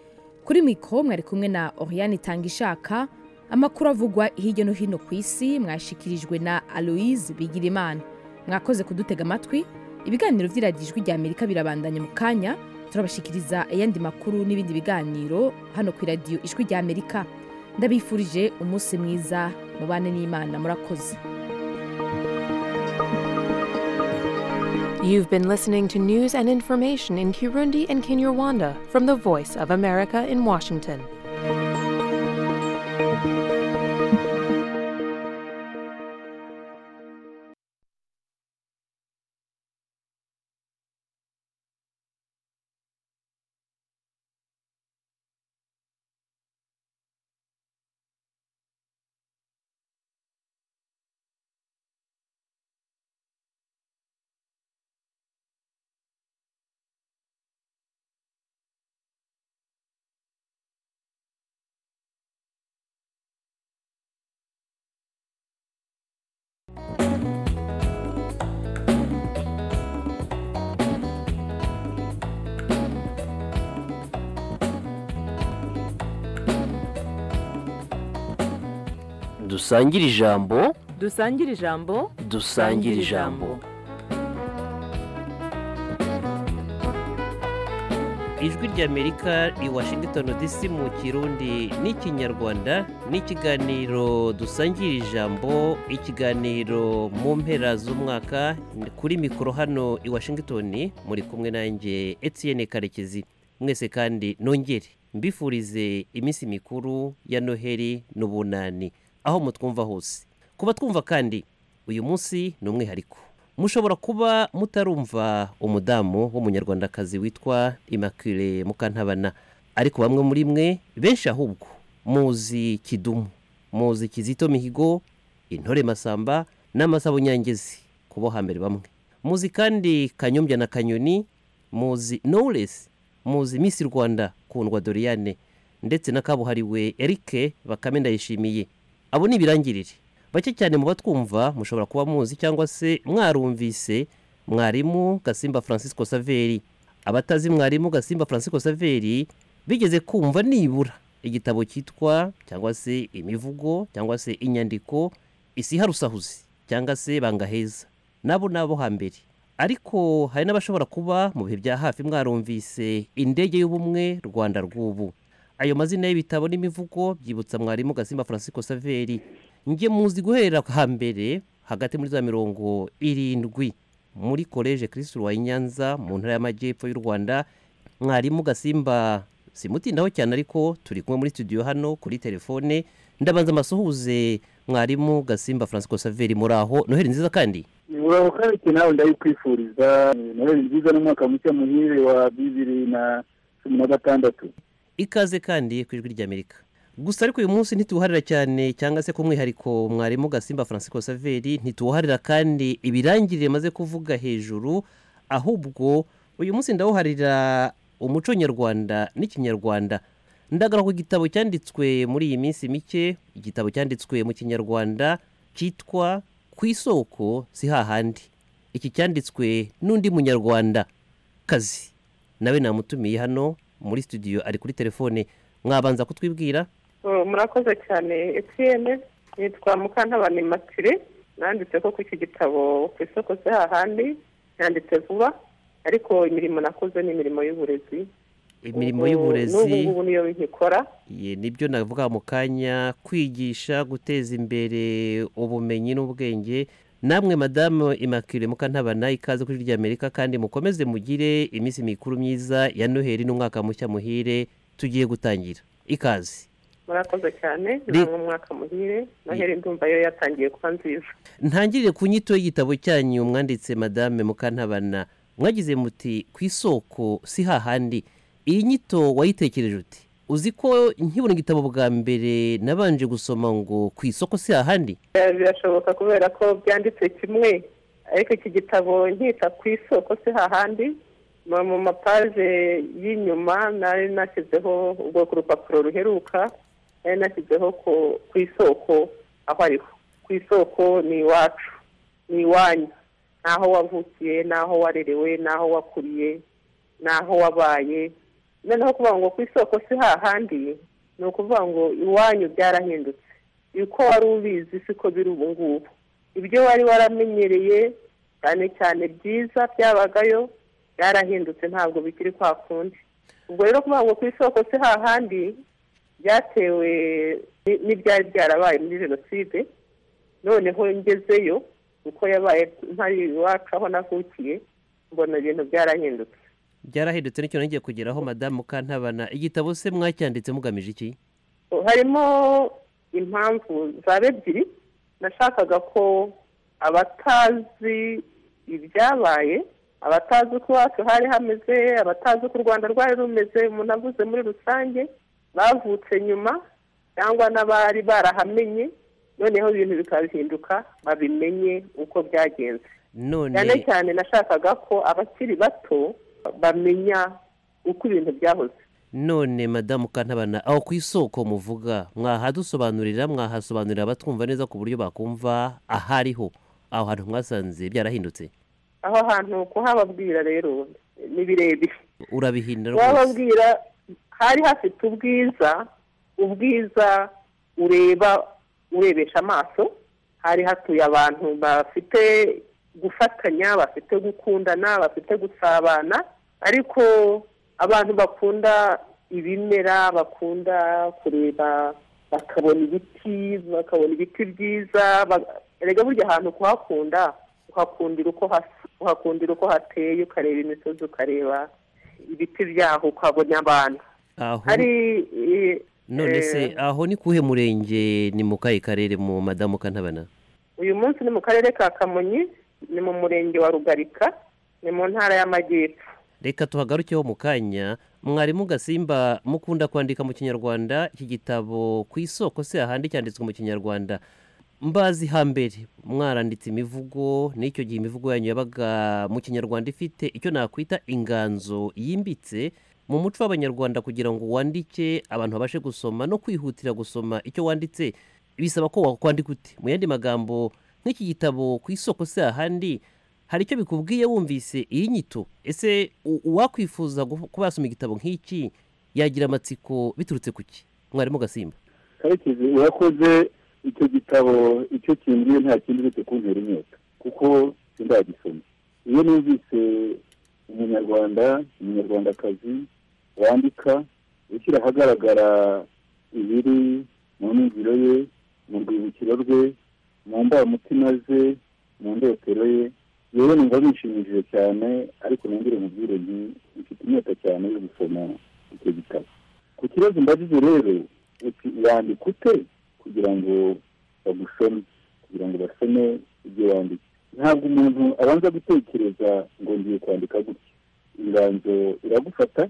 kuri mikoro mwari kumwe na oriyani itangishaka amakuru avugwa hirya no hino ku isi mwashikirijwe na aloyizi bigirimana mwakoze kudutega amatwi ibiganiro by'iradiyo ijwi rya amerika birabandanya mu kanya turabashikiriza ayandi makuru n'ibindi biganiro hano ku iradiyo ijwi rya amerika ndabifurije umunsi mwiza mubane n'imana murakoze You've been listening to news and information in Kirundi and Kinyarwanda from the Voice of America in Washington. dusangire ijambo dusangire ijambo dusangire ijambo ijwi ry'amerika i washington dc mu kirundi n'ikinyarwanda n'ikiganiro dusangira ijambo ikiganiro mu mpera z'umwaka kuri mikoro hano i washington muri kumwe nanjye etienne karekezi mwese kandi nongere mbifurize iminsi mikuru ya noheli n'ubunani aho mutwumva hose kuba twumva kandi uyu munsi ni umwihariko mushobora kuba mutarumva umudamu w'umunyarwandakazi witwa Immaculee mukantabana ariko bamwe muri mwe benshi ahubwo muzi kidumu muzi kizito mihigo intore masamba n'amasabo nyangezi kubo hambere bamwe muzi kandi kanyombya na kanyoni muzi knowless muzi miss rwanda kundwa doriane ndetse na kabuhariwe erike bakame ndayishimiye abo ni ibirangirire bake cyane mu batwumva mushobora kuba muzi cyangwa se mwarumvise mwarimu gasimba francisco saveri abatazi mwarimu gasimba francisco saveri bigeze kumva nibura igitabo cyitwa cyangwa se imivugo cyangwa se inyandiko isiharusahuzi cyangwa se bangaheza nabo nabo hambere ariko hari n'abashobora kuba mu bihe bya hafi mwarumvise indege y'ubumwe rwanda rw'ubu ayo mazina y'ibitabo n'imivugo byibutsa mwarimu gasimba francisco saveri njye muzi guhera hambere hagati muri za mirongo irindwi muri koleje kirisitu wa nyanza mu ntara y'amajyepfo y'u rwanda mwarimu gasimba simutindaho cyane ariko turi kumwe muri studio hano kuri telefone ndabanza amasuhuze mwarimu gasimba francisco saveri muri aho noheli nziza kandi uraho kandi nawe ndayikwifuriza noheli nziza n'umwaka mushya muhire wa bibiri na cumi na gatandatu ikaze kandi ku ijwi ry'amerika gusa ariko uyu munsi ntituwuharira cyane cyangwa se ku mwihariko mwarimu gasimba francisco saveri ntituwuharira kandi ibirangirire maze kuvuga hejuru ahubwo uyu munsi ndawuharira umuco nyarwanda n'ikinyarwanda ndagara ku gitabo cyanditswe muri iyi minsi mike igitabo cyanditswe mu kinyarwanda cyitwa ku isoko si hahandi iki cyanditswe n'undi munyarwanda kazi nawe namutumiye hano muri studio ari kuri telefone mwabanza kutwibwira murakoze cyane etiyene nitwa mukantabana imatire nanditse ko ku iki gitabo ku isoko se hahandi yanditse vuba ariko imirimo nakoze ni imirimo y'uburezi imirimo y'uburezi n'ubu niyo nkikora ye nibyo navuga mu kanya kwigisha guteza imbere ubumenyi n'ubwenge namwe madamu imakire mukantabana ikaze kuri ry'amerika kandi mukomeze mugire iminsi mikuru myiza ya noheli n'umwaka mushya muhire tugiye gutangira ikaze murakoze cyane ni umwaka muhire noheli ndumva yo yatangiye kuba nziza ntangirire ku nyito y'igitabo cyanyu mwanditse madame mukantabana mwagize muti ku isoko si hahandi iyi nyito wayitekereje uti uzi ko nkibona igitabo bwa mbere nabanje gusoma ngo ku isoko si hahandi birashoboka kubera ko byanditse kimwe ariko iki gitabo nkita ku isoko si hahandi mu mapaje y'inyuma nari nashyizeho ubwoko urupapuro ruheruka nari nashyizeho ku isoko aho ariho ku isoko ni iwacu ni iwanyu n'aho wavukiye n'aho warerewe n'aho wakuriye n'aho wabaye noneho kuvuga ngo ku isoko si hahandi ni ukuvuga ngo iwanyu byarahindutse uko wari ubizi siko biri ubu ngubu ibyo wari waramenyereye cyane cyane byiza byabagayo byarahindutse ntabwo bikiri kwa kundi ubwo rero kuvuga ngo ku isoko si hahandi byatewe n'ibyari byarabaye muri jenoside noneho ngezeyo uko yabaye ntari iwacu aho navukiye mbona ibintu byarahindutse byarahindutse n'icyo nongeye kugeraho madamu mukantabana igitabo se mwacyanditse mugamije iki harimo impamvu zaba ebyiri nashakaga ko abatazi ibyabaye abatazi uko iwacu hari hameze abatazi uko u rwanda rwari rumeze umuntu avuze muri rusange bavutse nyuma cyangwa n'abari barahamenye noneho ibintu bikabihinduka babimenye uko byagenze cyane cyane nashakaga ko abakiri bato bamenya uko ibintu byahoze none madamu kantabana aho ku isoko muvuga mwahadusobanurira mwahasobanurira batwumva neza ku buryo bakumva ahariho aho hantu mwasanze byarahindutse aho hantu kuhababwira rero ni birebire urabihindura kuhababwira hari hafite ubwiza ubwiza ureba urebesha amaso hari hatuye abantu bafite gufatanya bafite gukundana bafite gusabana ariko abantu bakunda ibimera bakunda kureba bakabona ibiti bakabona ibiti byiza ba- erega burya ahantu kuhakunda uhakundira uko hasa uhakundira uko hateye ukareba imisozi ukareba ibiti byaho ukabona abantu aho hari eh, none se eh, aho ni kuhe murenge ni mu kahe karere mu madamu kantabana uyu munsi ni mu karere ka kamonyi ni mu murenge wa rugarika ni mu ntara y'amajyepfo reka tuhagarukeho mu kanya mwarimu gasimba mukunda kwandika mu kinyarwanda iki gitabo ku isoko se ahandi cyanditswe mu kinyarwanda mbazi hambere mwaranditse imivugo n'icyo gihe imivugo yanyu yabaga mu kinyarwanda ifite icyo nakwita inganzo yimbitse mu muco w'abanyarwanda kugira ngo wandike abantu babashe gusoma no kwihutira gusoma icyo wanditse bisaba ko wakwandika ute mu yandi magambo nk'iki gitabo ku isoko se ahandi hari icyo bikubwiye wumvise iyi nyito ese u- uwakwifuza gu- kuba yasoma igitabo nk'iki yagira amatsiko biturutse ku ki mwarimu gasimba karekezi urakoze icyo gitabo icyo kingiye nta kindi uretse kuntera inyota kuko sindagisoma iyo numvise umunyarwanda umunyarwandakazi wandika ushyira ahagaragara ibiri mu ningiro ye mu rwibukiro rwe mu mbamutima ze mu ndotero ye yewe numva bishimishije cyane ariko nongere mubwire nti mfite inyota cyane yo gusoma icyo gitabo ku kibazo mbajije rero uti wandika ute kugira ngo bagusome kugira ngo basome ibyo wanditse ntabwo umuntu abanza gutekereza ngo ngiye kwandika gutya inganzo iragufata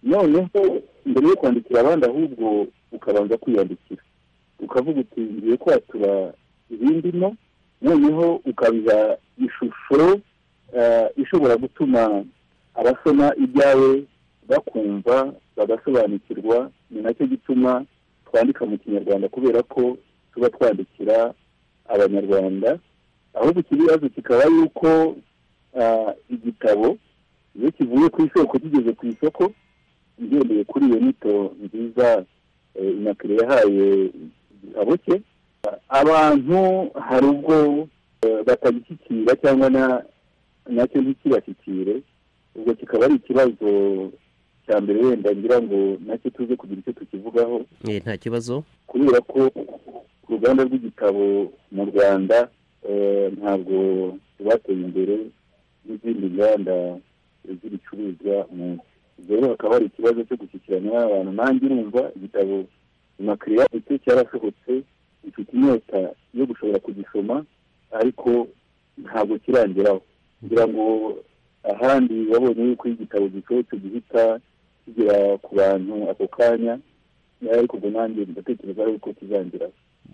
noneho mbere yo kwandikira abandi ahubwo ukabanza kwiyandikira ukavuga uti ngiye kwatura ibindimo noneho ukabiha ishusho eh, ishobora gutuma abasoma ibyawe bakumva bagasobanukirwa ni nacyo gituma twandika mu kinyarwanda kubera ko tuba twandikira abanyarwanda ahubwo ikibazo kikaba yuko ah, igitabo iyo kivuye ku isoko kigeze ku isoko ngendeye kuri iyo nyito nziza eh, inakire yahaye igitabo cye abantu hari ubwo eh, batagishyikira cyangwa na- nacyo ntikibashyikire ubwo kikaba ari ikibazo cya mbere wenda ngira ngo nacyo tuze kugira icyo tukivugaho Eh, nta kibazo kubera ko ku ruganda rw'igitabo mu rwanda eh, ntabwo rwateye imbere n'izindi nganda z'ibicuruzwa mu nsi rero hakaba hari ikibazo cyo gushyikirana n'abantu nanjye urumva igitabo makiriya ndetse cyarasohotse mfite inyota yo gushobora kugisoma ariko ntabwo kirangeraho kugira ngo ahandi wabonye yuko iyo igitabo gisohotse gihita kigera ku bantu ako kanya ariko ubwo nanjye ndatekereza yuko kizangira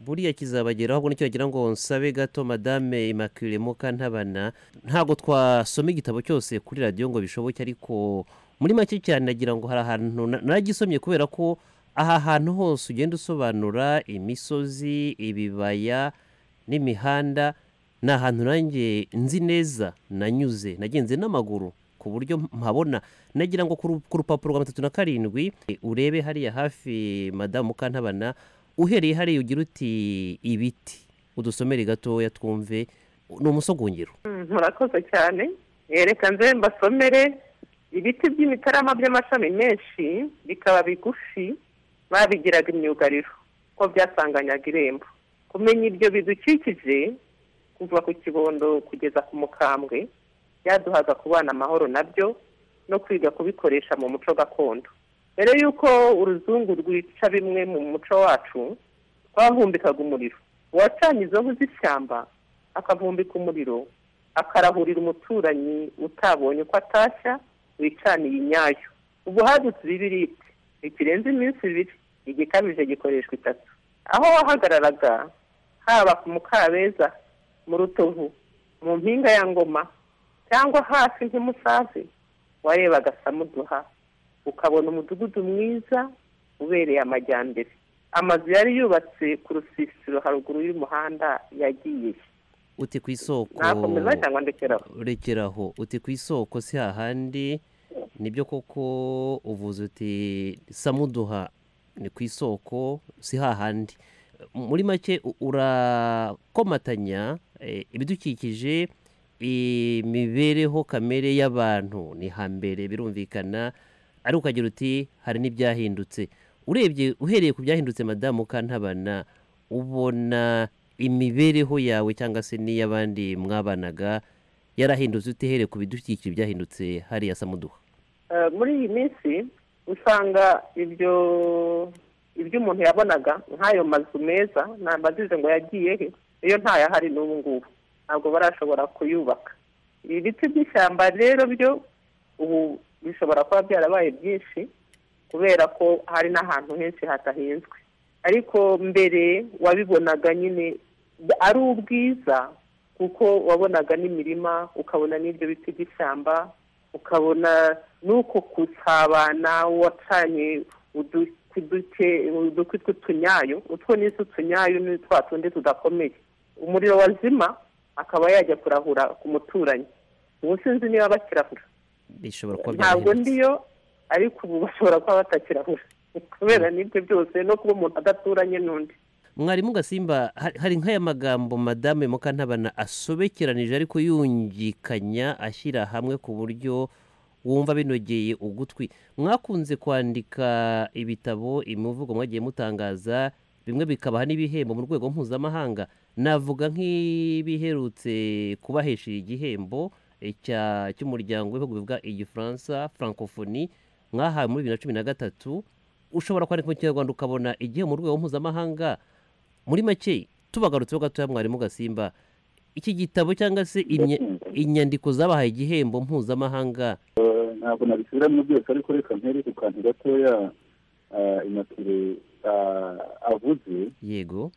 buriya kizabageraho ahubwo nicyo wagira ngo nsabe gato madame immaculee mukantabana ntabwo twasoma igitabo cyose kuri radiyo ngo bishoboke ariko muri make cyane nagira ngo hari ahantu na- naragisomye kubera ko aha hantu hose ugenda usobanura imisozi ibibaya n'imihanda ni ahantu nanjye nzi neza nanyuze nagenze n'amaguru ku buryo mpabona nagira ngo ku ru- ku rupapuro rwa matatu na karindwi e, urebe hariya hafi madamu mukantabana uhereye hariya ugira uti ibiti udusomere gatoya twumve ni umusogongero Mm, murakoze cyane reka nze mbasomere ibiti by'imitarama by'amashami menshi bikaba bigufi babigiraga imyugariro ko byasanganyaga irembo kumenya ibyo bidukikije kuva ku kibondo kugeza ku mukambwe byaduhaga kubana amahoro nabyo no kwiga kubikoresha mu muco gakondo mbere y'uko uruzungu rwica bimwe mu muco wacu twahumbikaga umuriro uwacanye izo nkwi z'ishyamba akavumbika umuriro akarahurira umuturanyi utabonye uko atashya wicaniye inyayo ubu hadutse ibibiriti ikirenze iminsi ibiri igikabije gikoreshwa itatu aho wahagararaga haba ku mukabeza mu rutovu mu mpinga ya ngoma cyangwa hasi nk'imusazi warebaga samuduha ukabona umudugudu mwiza ubereye amajyambere amazu yari yubatse ku rusisiro haruguru y'umuhanda yagiye uti ku isoko nakomeza cyangwa ndekeraho rekeraho uti ku isoko si hahandi nibyo koko uvuze uti samuduha ni ku isoko si hahandi muri make u- urakomatanya eh, ibidukikije imibereho kamere y'abantu ni hambere birumvikana ari ukagira uti hari n'ibyahindutse urebye uhereye ku byahindutse madamu kantabana ubona imibereho yawe cyangwa se n'iy'abandi mwabanaga yarahindutse utihereye ku bidukikije byahindutse hariya samuduha Eh, muri iyi minsi usanga ibyo ibyo umuntu yabonaga nk'ayo mazu meza ntabajije ngo yagiye he iyo ntayahari n'ubu ngubu ntabwo barashobora kuyubaka ibiti by'ishyamba rero byo ubu bishobora kuba byarabaye byinshi kubera ko hari n'ahantu henshi hatahinzwe ariko mbere wabibonaga nyine ari ubwiza kuko wabonaga n'imirima ukabona n'ibyo biti by'ishyamba ukabona n'uko gusabana wacanye udu- ku duke- udukwi tw'utunyayo utwo ni utunyayo ni twa tundi tudakomeye umuriro wazima akaba yajya kurahura ku muturanyi ubu sinzi niba bakirahura bishobora kuba ntabwo byarahindutse ndiyo ariko ubu bashobora kuba batakirahura kubera n'ibyo byose no kuba umuntu adaturanye n'undi mwarimu gasimba hari- hari nk'aya magambo madame mukantabana asobekeranije ariko yungikanya ashyira hamwe ku buryo wumva binogeye ugutwi mwakunze kwandika ibitabo imivugo mwagiye mutangaza bimwe bikabaha n'ibihembo mu rwego mpuzamahanga navuga nk'ibiherutse kubahesha igihembo eh, cya- cy'umuryango w'ibihugu bivuga igifaransa francophonie mwahawe muri bibiri na cumi na gatatu ushobora kwandika mu kinyarwanda ukabona igihembo mu rwego mpuzamahanga muri make tubagarutseho gatoya mwarimu gasimba iki gitabo cyangwa se imya- inyandiko zabahaye igihembo mpuzamahanga Eh, ntabwo nabisubiramo byose ariko reka mpere ku kantu gatoya ah, inakire ah, avuze yego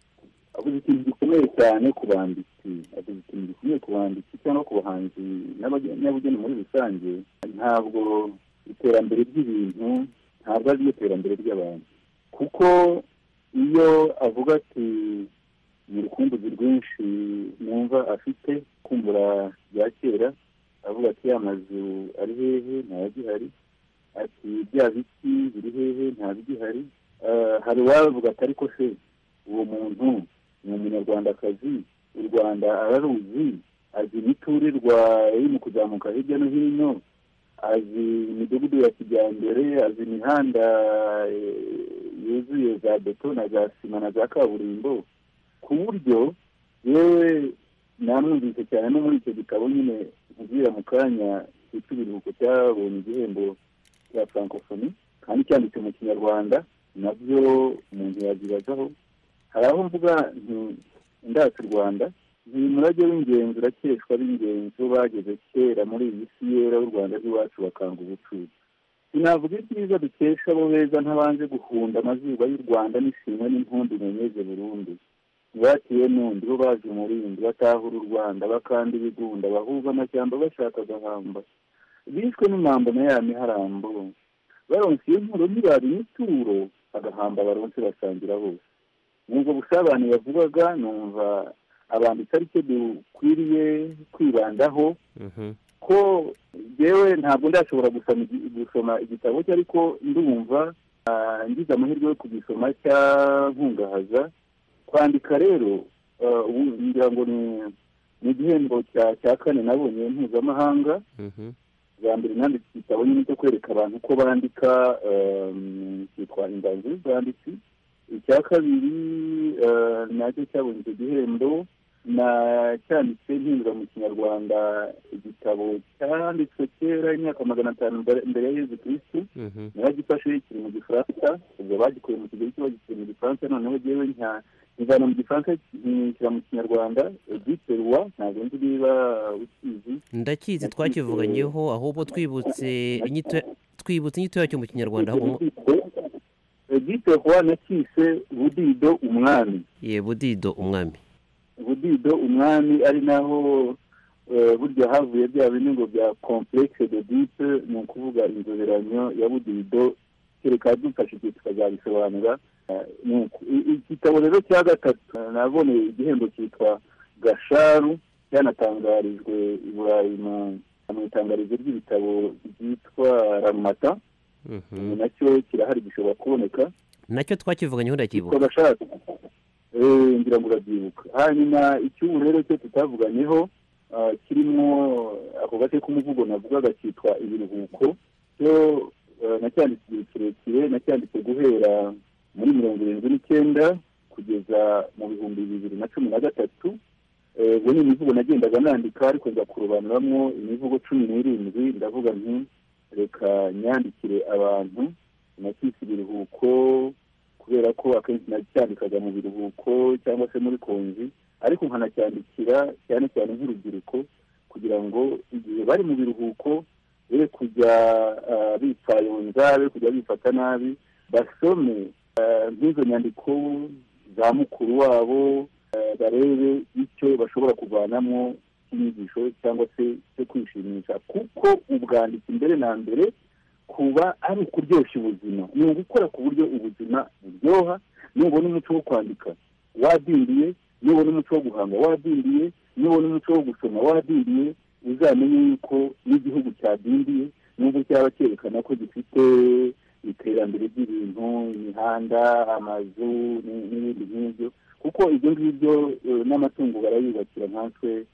avuze ikintu gikomeye cyane ku banditsi avuze ikintu gikomeye ku banditsi cyangwa ku bahanzi n'abage- n'abageni muri rusange ntabwo iterambere ry'ibintu ntabwo ari ryo terambere ry'abantu kuko iyo avuga ati ni urukumbuzi rwinshi numva afite kumbura bya kera avuga ati ya mazu ari hehe ntayagihari ati bya biti biri hehe ntabigihari Eh, hari uwavuga ati ariko se uwo muntu ni umunyarwandakazi u rwanda araruzi azi imiturirwa iri mu kuzamuka hirya no hino azi imidugudu ya kijyambere azi imihanda eh, yuzuye za beto na za sima na za kaburimbo ku buryo yewe namwumvise cyane no muri icyo gitabo nyine nkubwira mu kanya cyitwa ibiruhuko cyabonye igihembo cya francophonie kandi cyanditse mu kinyarwanda nabyo umuntu yabyibazaho hari aho mvuga nti ndata u rwanda ni umurage w'ingenzi urakeshwa b'ingenzi bo bageze kera muri iyi si yera w'u rwanda rw'iwacu bakanga ubucuruzi sinavuga ibyiza dukesha abo beza ntabanje guhunda amazuba y'u rwanda n'ishimwe n'impundu imenyeze burundu ntibatiwe n'undi bo baje umurindi batahura u rwanda bakanda ibigunda bahuza amashyamba bashaka agahamba bishwe n'imambo na ya miharambo baronse iyo nkuru ntibaba imituro agahamba baronse basangira bose nubwo busabane yavugaga numva abanditsi ari cyo dukwiriye kwibandaho ko yewe ntabwo ndashobora gusoma igi- gusoma igitabo cye ariko ndumva ah, ngize amahirwe yo kugisoma cyankungahaza kwandika rero ah, ubu ngira ngo ni- ni igihembo cya- cya kane nabonye mpuzamahanga bwa mbere nanditse igitabo nyine cyo kwereka abantu uko bandika ehm, cyitwa inganzo y'ubwanditsi icya kabiri eh, nacyo cyabonye icyo gihembo na cyanditse mpindura mu kinyarwanda igitabo cyanditswe kera imyaka magana atanu mbere- mbere ya yezu kirisitu naragifashe kiri mu gifaransa ubwo bagikuye mu kigali cyo bagikuye mu gifaransa noneho jyewe nka nkivana mu gifaransa nkishyira mu kinyarwanda edite rwa ntabwo nzi niba ukizi ndakizi twakivuganyeho ahubwo twibutse inyito twibutse inyito yacyo mu kinyarwanda ahubwo mu- edite rwa nakise budido umwami ye budido umwami budido umwami ari naho eh, burya havuye bya bindi ngo bya complexe de dite ni ukuvuga inzoberanyo ya budido kereka dufashe igihe tukazabisobanura Eh, ni uku- i- i- igitabo rero cya gatatu eh, naboneye igihembo cyitwa gasharu cyanatangarijwe i burayi mu- mu itangarizo ry'ibitabo ryitwa ramata nacyo kirahari gishobora kuboneka nacyo twakivuganyeho ndakibuka twagashaka ngira ngo urabyibuka hanyuma icyubu rero cyo tutavuganyeho kirimo ako gace k'umuvugo navugaga cyitwa ibiruhuko cyo nacyanditse igihe kirekire nacyanditse guhera muri mirongo irindwi n'icyenda kugeza mu bihumbi bibiri na cumi na gatatu ubwo ni imivugo nagendaga nandika ariko nza kurobanuramo imivugo cumi n'irindwi ndavuga nti reka nyandikire abantu nakise ibiruhuko kubera ko akenshi nacyandikaga mu biruhuko cyangwa se muri konji ariko nkanacyandikira cyane cyane nk'urubyiruko kugira ngo igihe bari mu biruhuko be kujya bipfayonza be kujya bifata nabi basome nk'izo nyandiko za mukuru wabo barebe icyo bashobora kuvanamo cy'inyigisho cyangwa se cyo kwishimisha kuko ubwanditsi mbere na mbere kuba ari ukuryoshya ubuzima ni ugukora ku buryo ubuzima buryoha nubona umuco wo kwandika wadindiye nubona umuco wo guhanga wadindiye nubona umuco wo gusoma wadindiye uzamenye yuko n'igihugu cyadindiye nubwo cyaba cyerekana ko gifite iterambere ry'ibintu imihanda amazu n'ibindi nk'ibyo kuko ibyo ngibyo n'amatungo barayubakira nkatwe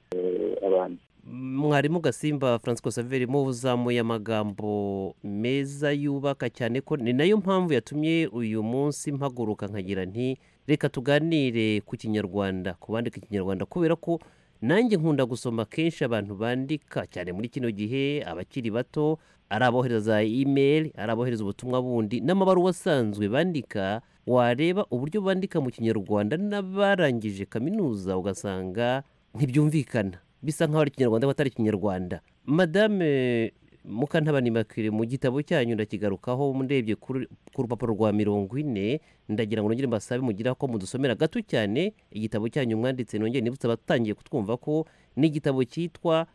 abantu mwarimu gasimba francois saveri mu uzamuye amagambo meza yubaka cyane ko ni nayo mpamvu yatumye uyu munsi mpaguruka nkagira nti reka tuganire ku kinyarwanda ku bandika ikinyarwanda kubera ko nanjye nkunda gusoma kenshi abantu bandika cyane muri kino gihe abakiri bato ari abohereza imeri ari abohereza ubutumwa bundi n'amabaruwa asanzwe bandika wareba uburyo bandika mu kinyarwanda n'abarangije kaminuza ugasanga ntibyumvikana bisa nk'aho ari ikinyarwanda cyangwa atari ikinyarwanda madame mukantabanimakire mu gitabo cyanyu ndakigarukaho murebye ku rupapuro rwa mirongo ine ndagira ngo nongere mbasabe mugira ko mudusomera gato cyane igitabo cyanyu mwanditse nongere nibutse abatangiye kutwumva ko ni igitabo cyitwa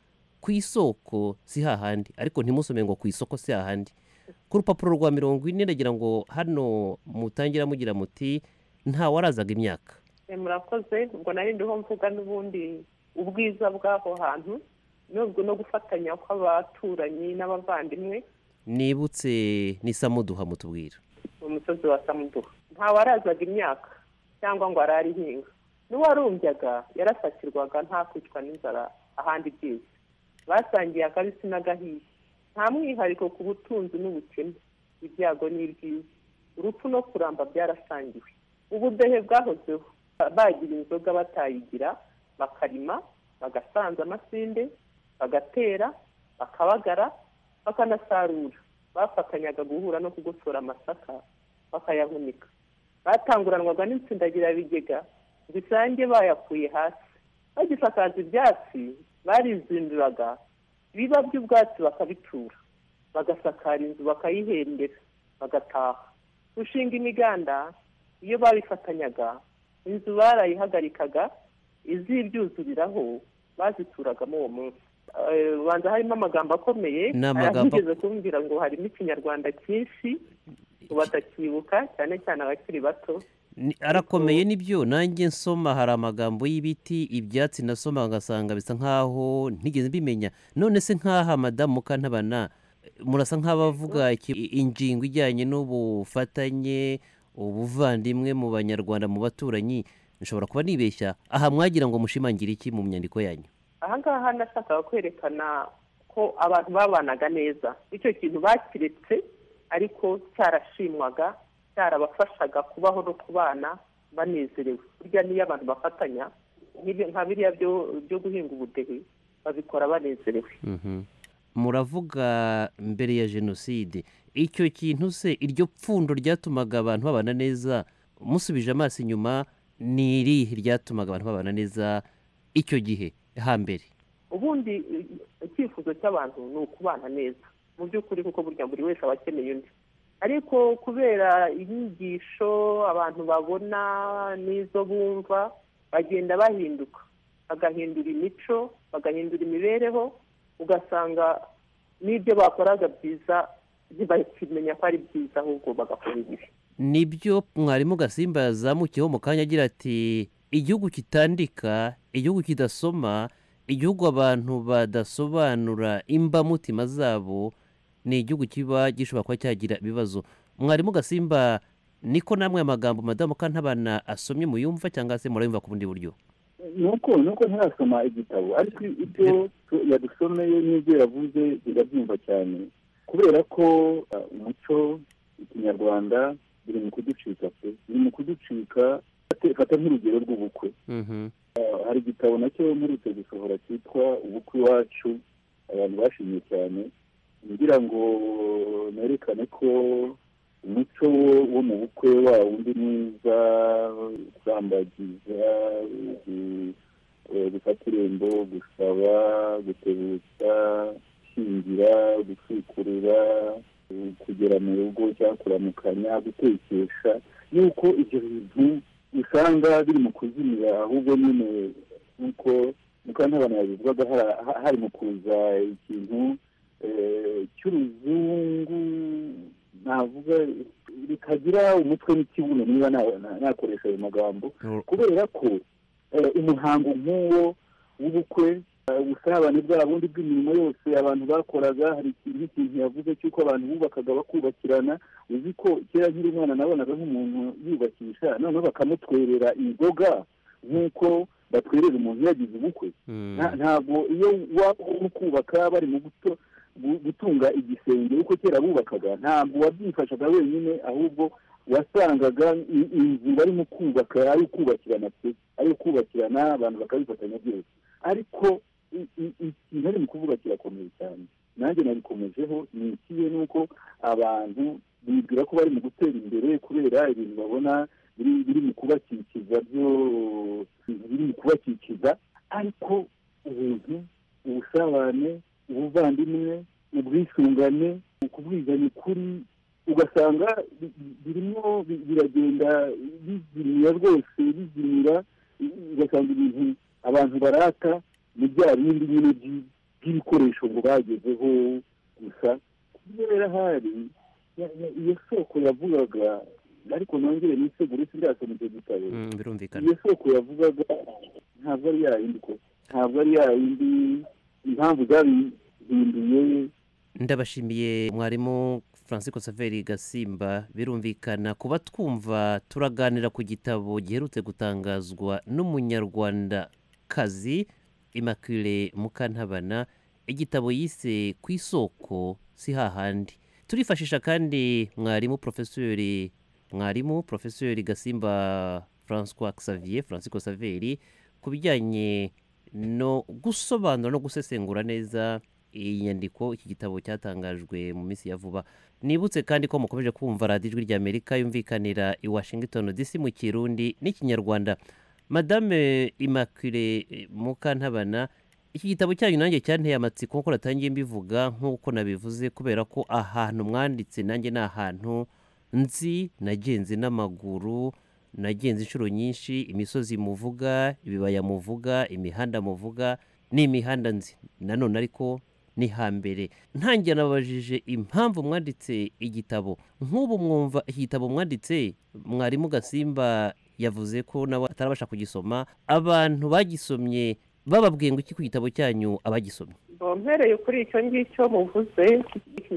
ku isoko si hahandi ariko ntimusome ngo ku isoko si hahandi ku rupapuro rwa mirongo ine ndagira ngo hano mutangira mugira muti ntawarazaga imyaka murakoze ngo narindiho mvuga n'ubundi ubwiza bw'aho hantu nubwo no gufatanya kw'abaturanyi n'abavandimwe nibutse ni samuduha mutubwira umusozi wa samuduha ntawarazaga imyaka cyangwa ngo arare ihinga n'uwarumbyaga yarasakirwaga nta kwicwa n'inzara ahandi byiza basangiye akabisi n'agahiye nta mwihariko ku butunzi n'ubukene ibyago ni ibyiza urupfu no kuramba byarasangiwe ubudehe bwahozeho bagira inzoga batayigira bakarima bagasanza amasinde bagatera bakabagara bakanasarura bafatanyaga guhura no kugosora amasaka bakayahunika batanguranwaga n'intsindagirabigega zisange bayakuye hasi bagisakaza ibyatsi barizinduraga biba by'ubwatsi bakabitura bagasakara inzu bakayihembera bagataha gushinga imiganda iyo babifatanyaga inzu barayihagarikaga izibyuzuriraho bazituragamo uwo munsi ubanza harimo amagambo akomeye ayageze kumbwira ngo harimo ikinyarwanda cyinshi batakibuka cyane cyane abakiri bato arakomeye nibyo nanjye nsoma hari amagambo y'ibiti ibyatsi nasoma ugasanga bisa nk'aho ntigeze mbimenya none se nk'aha madamu mukantabana murasa nk'abavuga ingingo ijyanye n'ubufatanye ubuvandimwe mu banyarwanda mu baturanyi nshobora kuba nibeshya aha mwagira ngo mushimangire iki mu myandiko yanyu aha ngaha nashakaga kwerekana ko abantu babanaga neza icyo kintu bakiretse ariko cyarashimwaga cyarabafashaga kubaho no kubana banezerewe burya n'iyo abantu bafatanya nka biriya byo guhinga ubudehe babikora banezerewe muravuga mbere ya jenoside icyo kintu se iryo pfundo ryatumaga abantu babana neza musubije amaso inyuma ni irihe ryatumaga abantu babana neza icyo gihe hambere ubundi icyifuzo cy'abantu ni ukubana neza mu by'ukuri kuko burya buri wese aba akeneye undi ariko kubera inyigisho abantu babona n'izo bumva bagenda bahinduka bagahindura imico bagahindura imibereho ugasanga n'ibyo bakoraga byiza ntibakimenya ko ari byiza ahubwo bagakora ibibi nibyo mwarimu gasimba yazamukiyeho mu kanya agira ati igihugu kitandika igihugu kidasoma igihugu abantu badasobanura imbamutima zabo ni igihugu kiba gishobora kuba cyagira ibibazo mwarimu gasimba niko namwe amagambo madamu kantabana asomye muyumva cyangwa se murayumva ku bundi buryo nuko nuko ntarasoma igitabo ariko ibyo yadusomeye n'ibyo yavuze birabyumva cyane kubera ko umuco ikinyarwanda biri mu kuducika pe biri mu kuducika fata nk'urugero rw'ubukwe hari igitabo nacyo mperutse gusohora cyitwa ubukwe iwacu abantu bashimye cyane ngira ngo nerekane ko umuco wo mu bukwe wa wundi mwiza kurambagiza gufata irembo gusaba gutebutsa gushyingira gutwikurura kugera mu rugo cyangwa kuramukanya gutekesha yuko ibyo bintu usanga biri mu kuzimira ahubwo nyine nk'uko mukantabana yabivugaga hari mu kuza ikintu cy'uruzungu navuga bikagira umutwe n'ikibuno niba nakoresha ayo magambo kubera ko umuhango nk'uwo w'ubukwe ubusabane bwa bundi bw'imirimo yose abantu bakoraga hari ikintu ikintu yavuze cy'uko abantu bubakaga bakubakirana uzi ko kera nkiri umwana nabonaga nk'umuntu yubakisha noneho bakamutwerera inzoga nk'uko batwerera umuntu yagize ubukwe ntabwo iyo waba urimo kubaka bari mu buto gutunga igisenge uko kera bubakaga ntabwo wabyifashaga wenyine ahubwo wasangaga inzu barimo kubaka ari ukubakirana pe ari ukubakirana abantu bakabifatanya byose ariko ikintu ari mu kuvuga kirakomeye cyane nanjye nabikomejeho ni ikihe nuko abantu bibwira ko bari mu gutera imbere kubera ibintu babona biri mu kubakikiza byo biri mu kubakikiza ariko ubuntu ubusabane ubuvandimwe ubwisungane ukubwizanya ukuri ugasanga birimo biragenda bizimira rwose bizimira ugasanga ibintu abantu barata ni bya bindi nyine by'ibikoresho ngo bagezeho gusa kubera hari iyo soko yavugaga ariko nongere nisegure sindasoma icyo gitabo iyo soko yavugaga ntabwo ari yayindi ko ntabwo ari yayindi impamvu zabihinduye ndabashimiye mwarimu francis saveri gasimba birumvikana kuba twumva turaganira ku gitabo giherutse gutangazwa n'umunyarwandakazi immaculee mukantabana igitabo yise ku isoko si hahandi turifashisha kandi mwarimu porofesori mwarimu porofesori gasimba francois xavier francis saveri ku bijyanye no gusobanura no gusesengura neza iyi nyandiko iki gitabo cyatangajwe mu minsi ya vuba nibutse kandi ko mukomeje kumva radiyo ijwi rya amerika yumvikanira i washington dc mu kirundi n'ikinyarwanda madame immaculee mukantabana iki gitabo cyanyu nanjye cyanteye amatsiko nk'uko natangiye mbivuga nk'uko nabivuze kubera ko ahantu mwanditse nanjye ni ahantu nzi nagenze n'amaguru nagenze inshuro nyinshi imisozi muvuga ibibaya muvuga imihanda muvuga ni imihanda nzi nanone ariko ni hambere ntangira nababajije impamvu mwanditse igitabo nk'ubu mwumva iki gitabo mwanditse mwarimu gasimba yavuze ko nawe atarabasha kugisoma abantu bagisomye bababwiye ngo iki ku gitabo cyanyu abagisomye mpereye kuri icyo ngicyo muvuze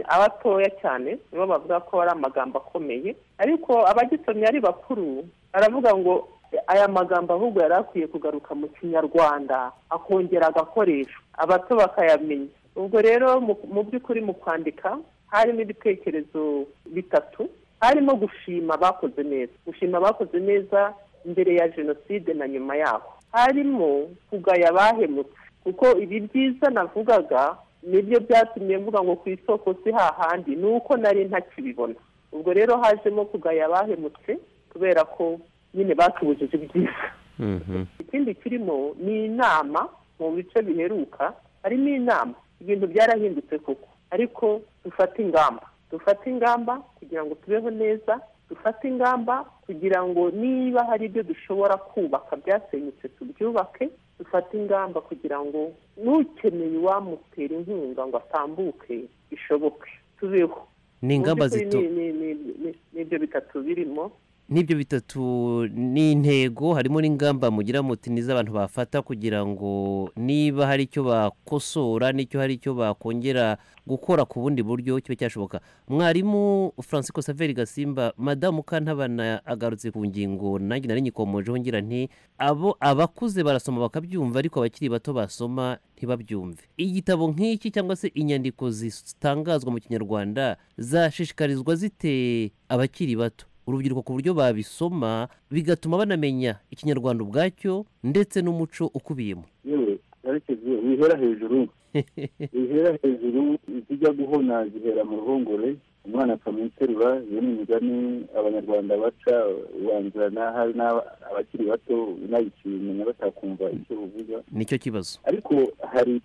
abatoya cyane nibo bavuga ko ari amagambo akomeye ariko abagisomye ari bakuru baravuga ngo aya magambo ahubwo yari akwiye kugaruka mu kinyarwanda akongera agakoresho abato bakayamenya ubwo rero mu by'ukuri mu kwandika harimo ibitekerezo bitatu harimo gushima abakoze neza gushima abakoze neza mbere ya jenoside na nyuma yaho harimo kugaya abahemutse kuko ibi byiza navugaga nibyo byatumye mvuga ngo ku isoko si hahandi ni uko nari ntakibibona ubwo rero hajemo kugaya abahemutse kubera ko nyine batubujije ibyiza ikindi kirimo ni inama mu bice biheruka harimo inama ibintu byarahindutse koko ariko dufate ingamba dufate ingamba kugira ngo tubeho neza dufate ingamba kugira ngo niba hari ibyo dushobora kubaka byasenyutse tubyubake dufate ingamba kugira ngo n'ukeneye uwamutera inkunga ngo atambuke bishoboke tubeho ni ingamba zito ni ibyo bitatu birimo n'ibyo bitatu ni intego harimo n'ingamba mugira muti n'iz'abantu bafata kugira ngo niba hari icyo bakosora n'icyo hari icyo bakongera gukora ku bundi buryo kiba cyashoboka mwarimu francisco saveri gasimba madamu kantabana agarutse ku ngingo nanjye nari nyikomojeho ngira nti abo abakuze barasoma bakabyumva ariko abakiri bato basoma ntibabyumve igitabo nk'iki cyangwa se inyandiko zitangazwa mu kinyarwanda zashishikarizwa zite abakiri bato urubyiruko ku buryo babisoma bigatuma banamenya ikinyarwanda ubwacyo ndetse n'umuco ukubiyemo wihera hejuru wihera hejuru izijya guhona zihera mu ruhongore umwana akamuterura iyo ni imigani abanyarwanda baca ubanzira n'ahari abakiri bato unayicimenya batakumva icyo buvuga nicyo kibazo ariko hari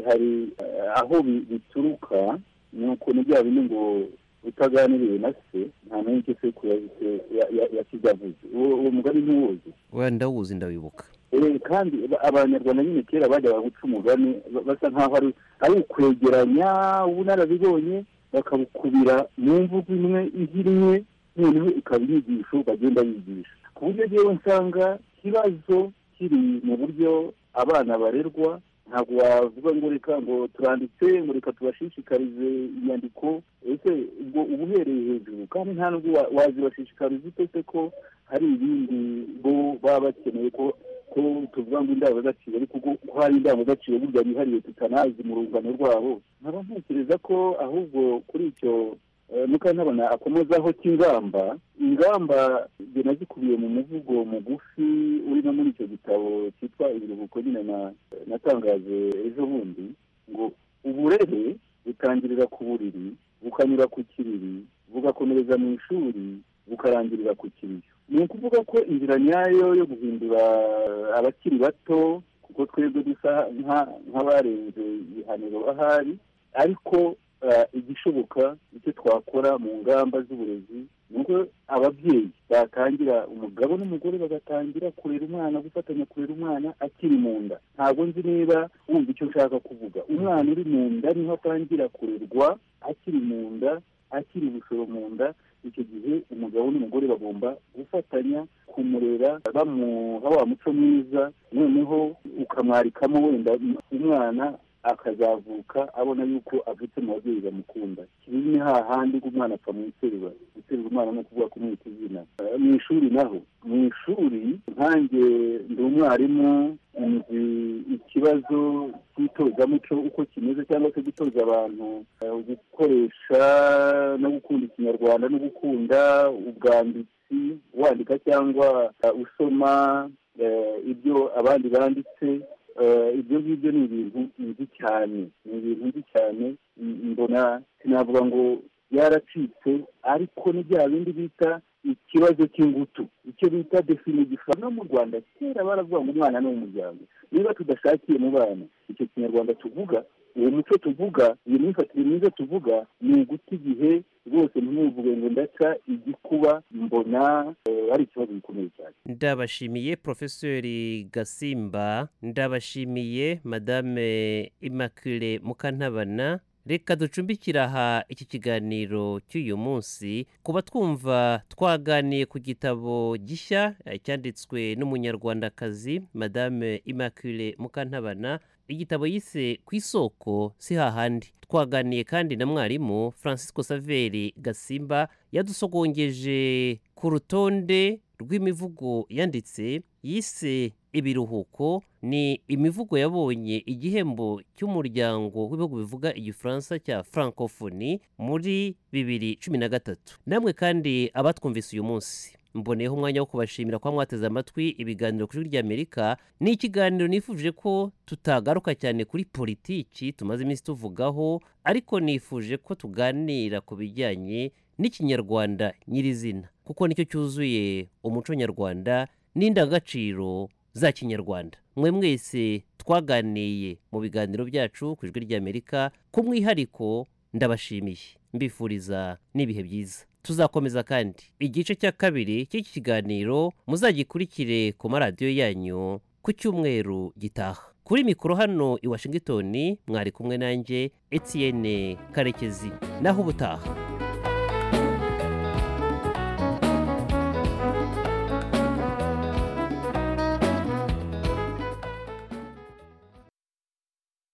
hari aho bituruka ni uko bya bindi ngo utaganiriye na se nta n'icyo sekuru yakize avuze uwo mugari ntuwuzi wenda wuzi ndawibuka kandi abanyarwanda nyine kera bajyaga guca umugani basa nkaho ari ukwegeranya ubunararibonye bakabukubira mu mvugo imwe ihirimwe noneho ikaba inyigisho bagenda bigisha ku buryo rero nsanga ikibazo kiri mu buryo abana barerwa ntabwo wavuga ngo reka ngo turanditse ngo reka tubashishikarize inyandiko ese ubwo uba uhereye hejuru kandi nta nubwo wazibashishikariza utese ko hari ibindi bo baba bakeneye ko ko tuvuga ngo indangagaciro ariko ko hari indangagaciro burya yihariye tutanazi mu rungano rwabo nkaba ntekereza ko ahubwo kuri icyo nuko ntabona akomezaho cy'ingamba ingamba ngena zikubiye mu muvugo mugufi uri no muri icyo gitabo cyitwa ibiruhuko nyine natangaje ejo bundi ngo uburere butangirira ku buriri bukanyura ku kiriri bugakomereza mu ishuri bukarangirira ku kiriyo ni ukuvuga ko inzira nyayo yo guhindura abakiri bato kuko twebwe dusa nk'abarenze ibihaniro ahari ariko igishoboka icyo twakora mu ngamba z'uburezi ni uko ababyeyi batangira umugabo n'umugore bagatangira kurera umwana gufatanya kurera umwana akiri mu nda ntabwo nzi niba wumva icyo nshaka kuvuga umwana uri mu nda niho atangira kurerwa akiri mu nda akiri ubushoro mu nda icyo gihe umugabo n'umugore bagomba gufatanya kumurera bamuha wa muco mwiza noneho ukamwarikamo wenda umwana akazavuka abona yuko avutse mu babyeyi bamukunda kibi ni hahandi umwana apfa mu iterura guterura umwana no kuvuga ko umwita izina mu ishuri naho mu ishuri nkange ndi umwarimu nzi ikibazo cy'itozamuco uko kimeze cyangwa se gutoza abantu gukoresha no gukunda ikinyarwanda no gukunda ubwanditsi wandika cyangwa usoma ibyo abandi banditse ibyo ngibyo ni ibintu nzi cyane ni ibintu nzi cyane mbona sinavuga ngo byaracitse ariko ni bya bindi bita ikibazo cy'ingutu icyo bita definigifa no mu rwanda kera baravuga ngo umwana ni umuryango niba tudashakiye mu bana icyo kinyarwanda tuvuga uwo muco tuvuga iyo myifatire myiza tuvuga ni uguta igihe rwose ntimuvuge ngo ndaca igikuba mbona ari ikibazo gikomeye cyane ndabashimiye porofesori gasimba ndabashimiye madame immaculee mukantabana reka ducumbikire aha iki kiganiro cy'uyu munsi kuba twumva twaganiye ku gitabo gishya cyanditswe n'umunyarwandakazi madame immaculee mukantabana igitabo yise ku isoko si hahandi twaganiye kandi na mwarimu francisco saveri gasimba yadusogongeje ku rutonde rw'imivugo yanditse yise ibiruhuko ni imivugo yabonye igihembo cy'umuryango w'ibihugu bivuga igifaransa cya francophonie muri bibiri cumi na gatatu namwe kandi abatwumvise uyu munsi mboneyeho umwanya wo kubashimira kuba mwateze amatwi ibiganiro kuri ry'amerika ni ikiganiro nifuje ko tutagaruka cyane kuri politiki tumaze iminsi tuvugaho ariko nifuje ko tuganira ku bijyanye n'ikinyarwanda nyirizina kuko nicyo cyuzuye umuco nyarwanda n'indangagaciro za kinyarwanda mwe mwese twaganiye mu biganiro byacu ku ijwi ry'amerika ku mwihariko ndabashimiye mbifuriza n'ibihe byiza tuzakomeza kandi igice cya kabiri cy'iki kiganiro muzagikurikire ku maradiyo yanyu ku cyumweru gitaha kuri mikoro hano i washingitoni mwari kumwe nanjye etiyene karekezi naho ubutaha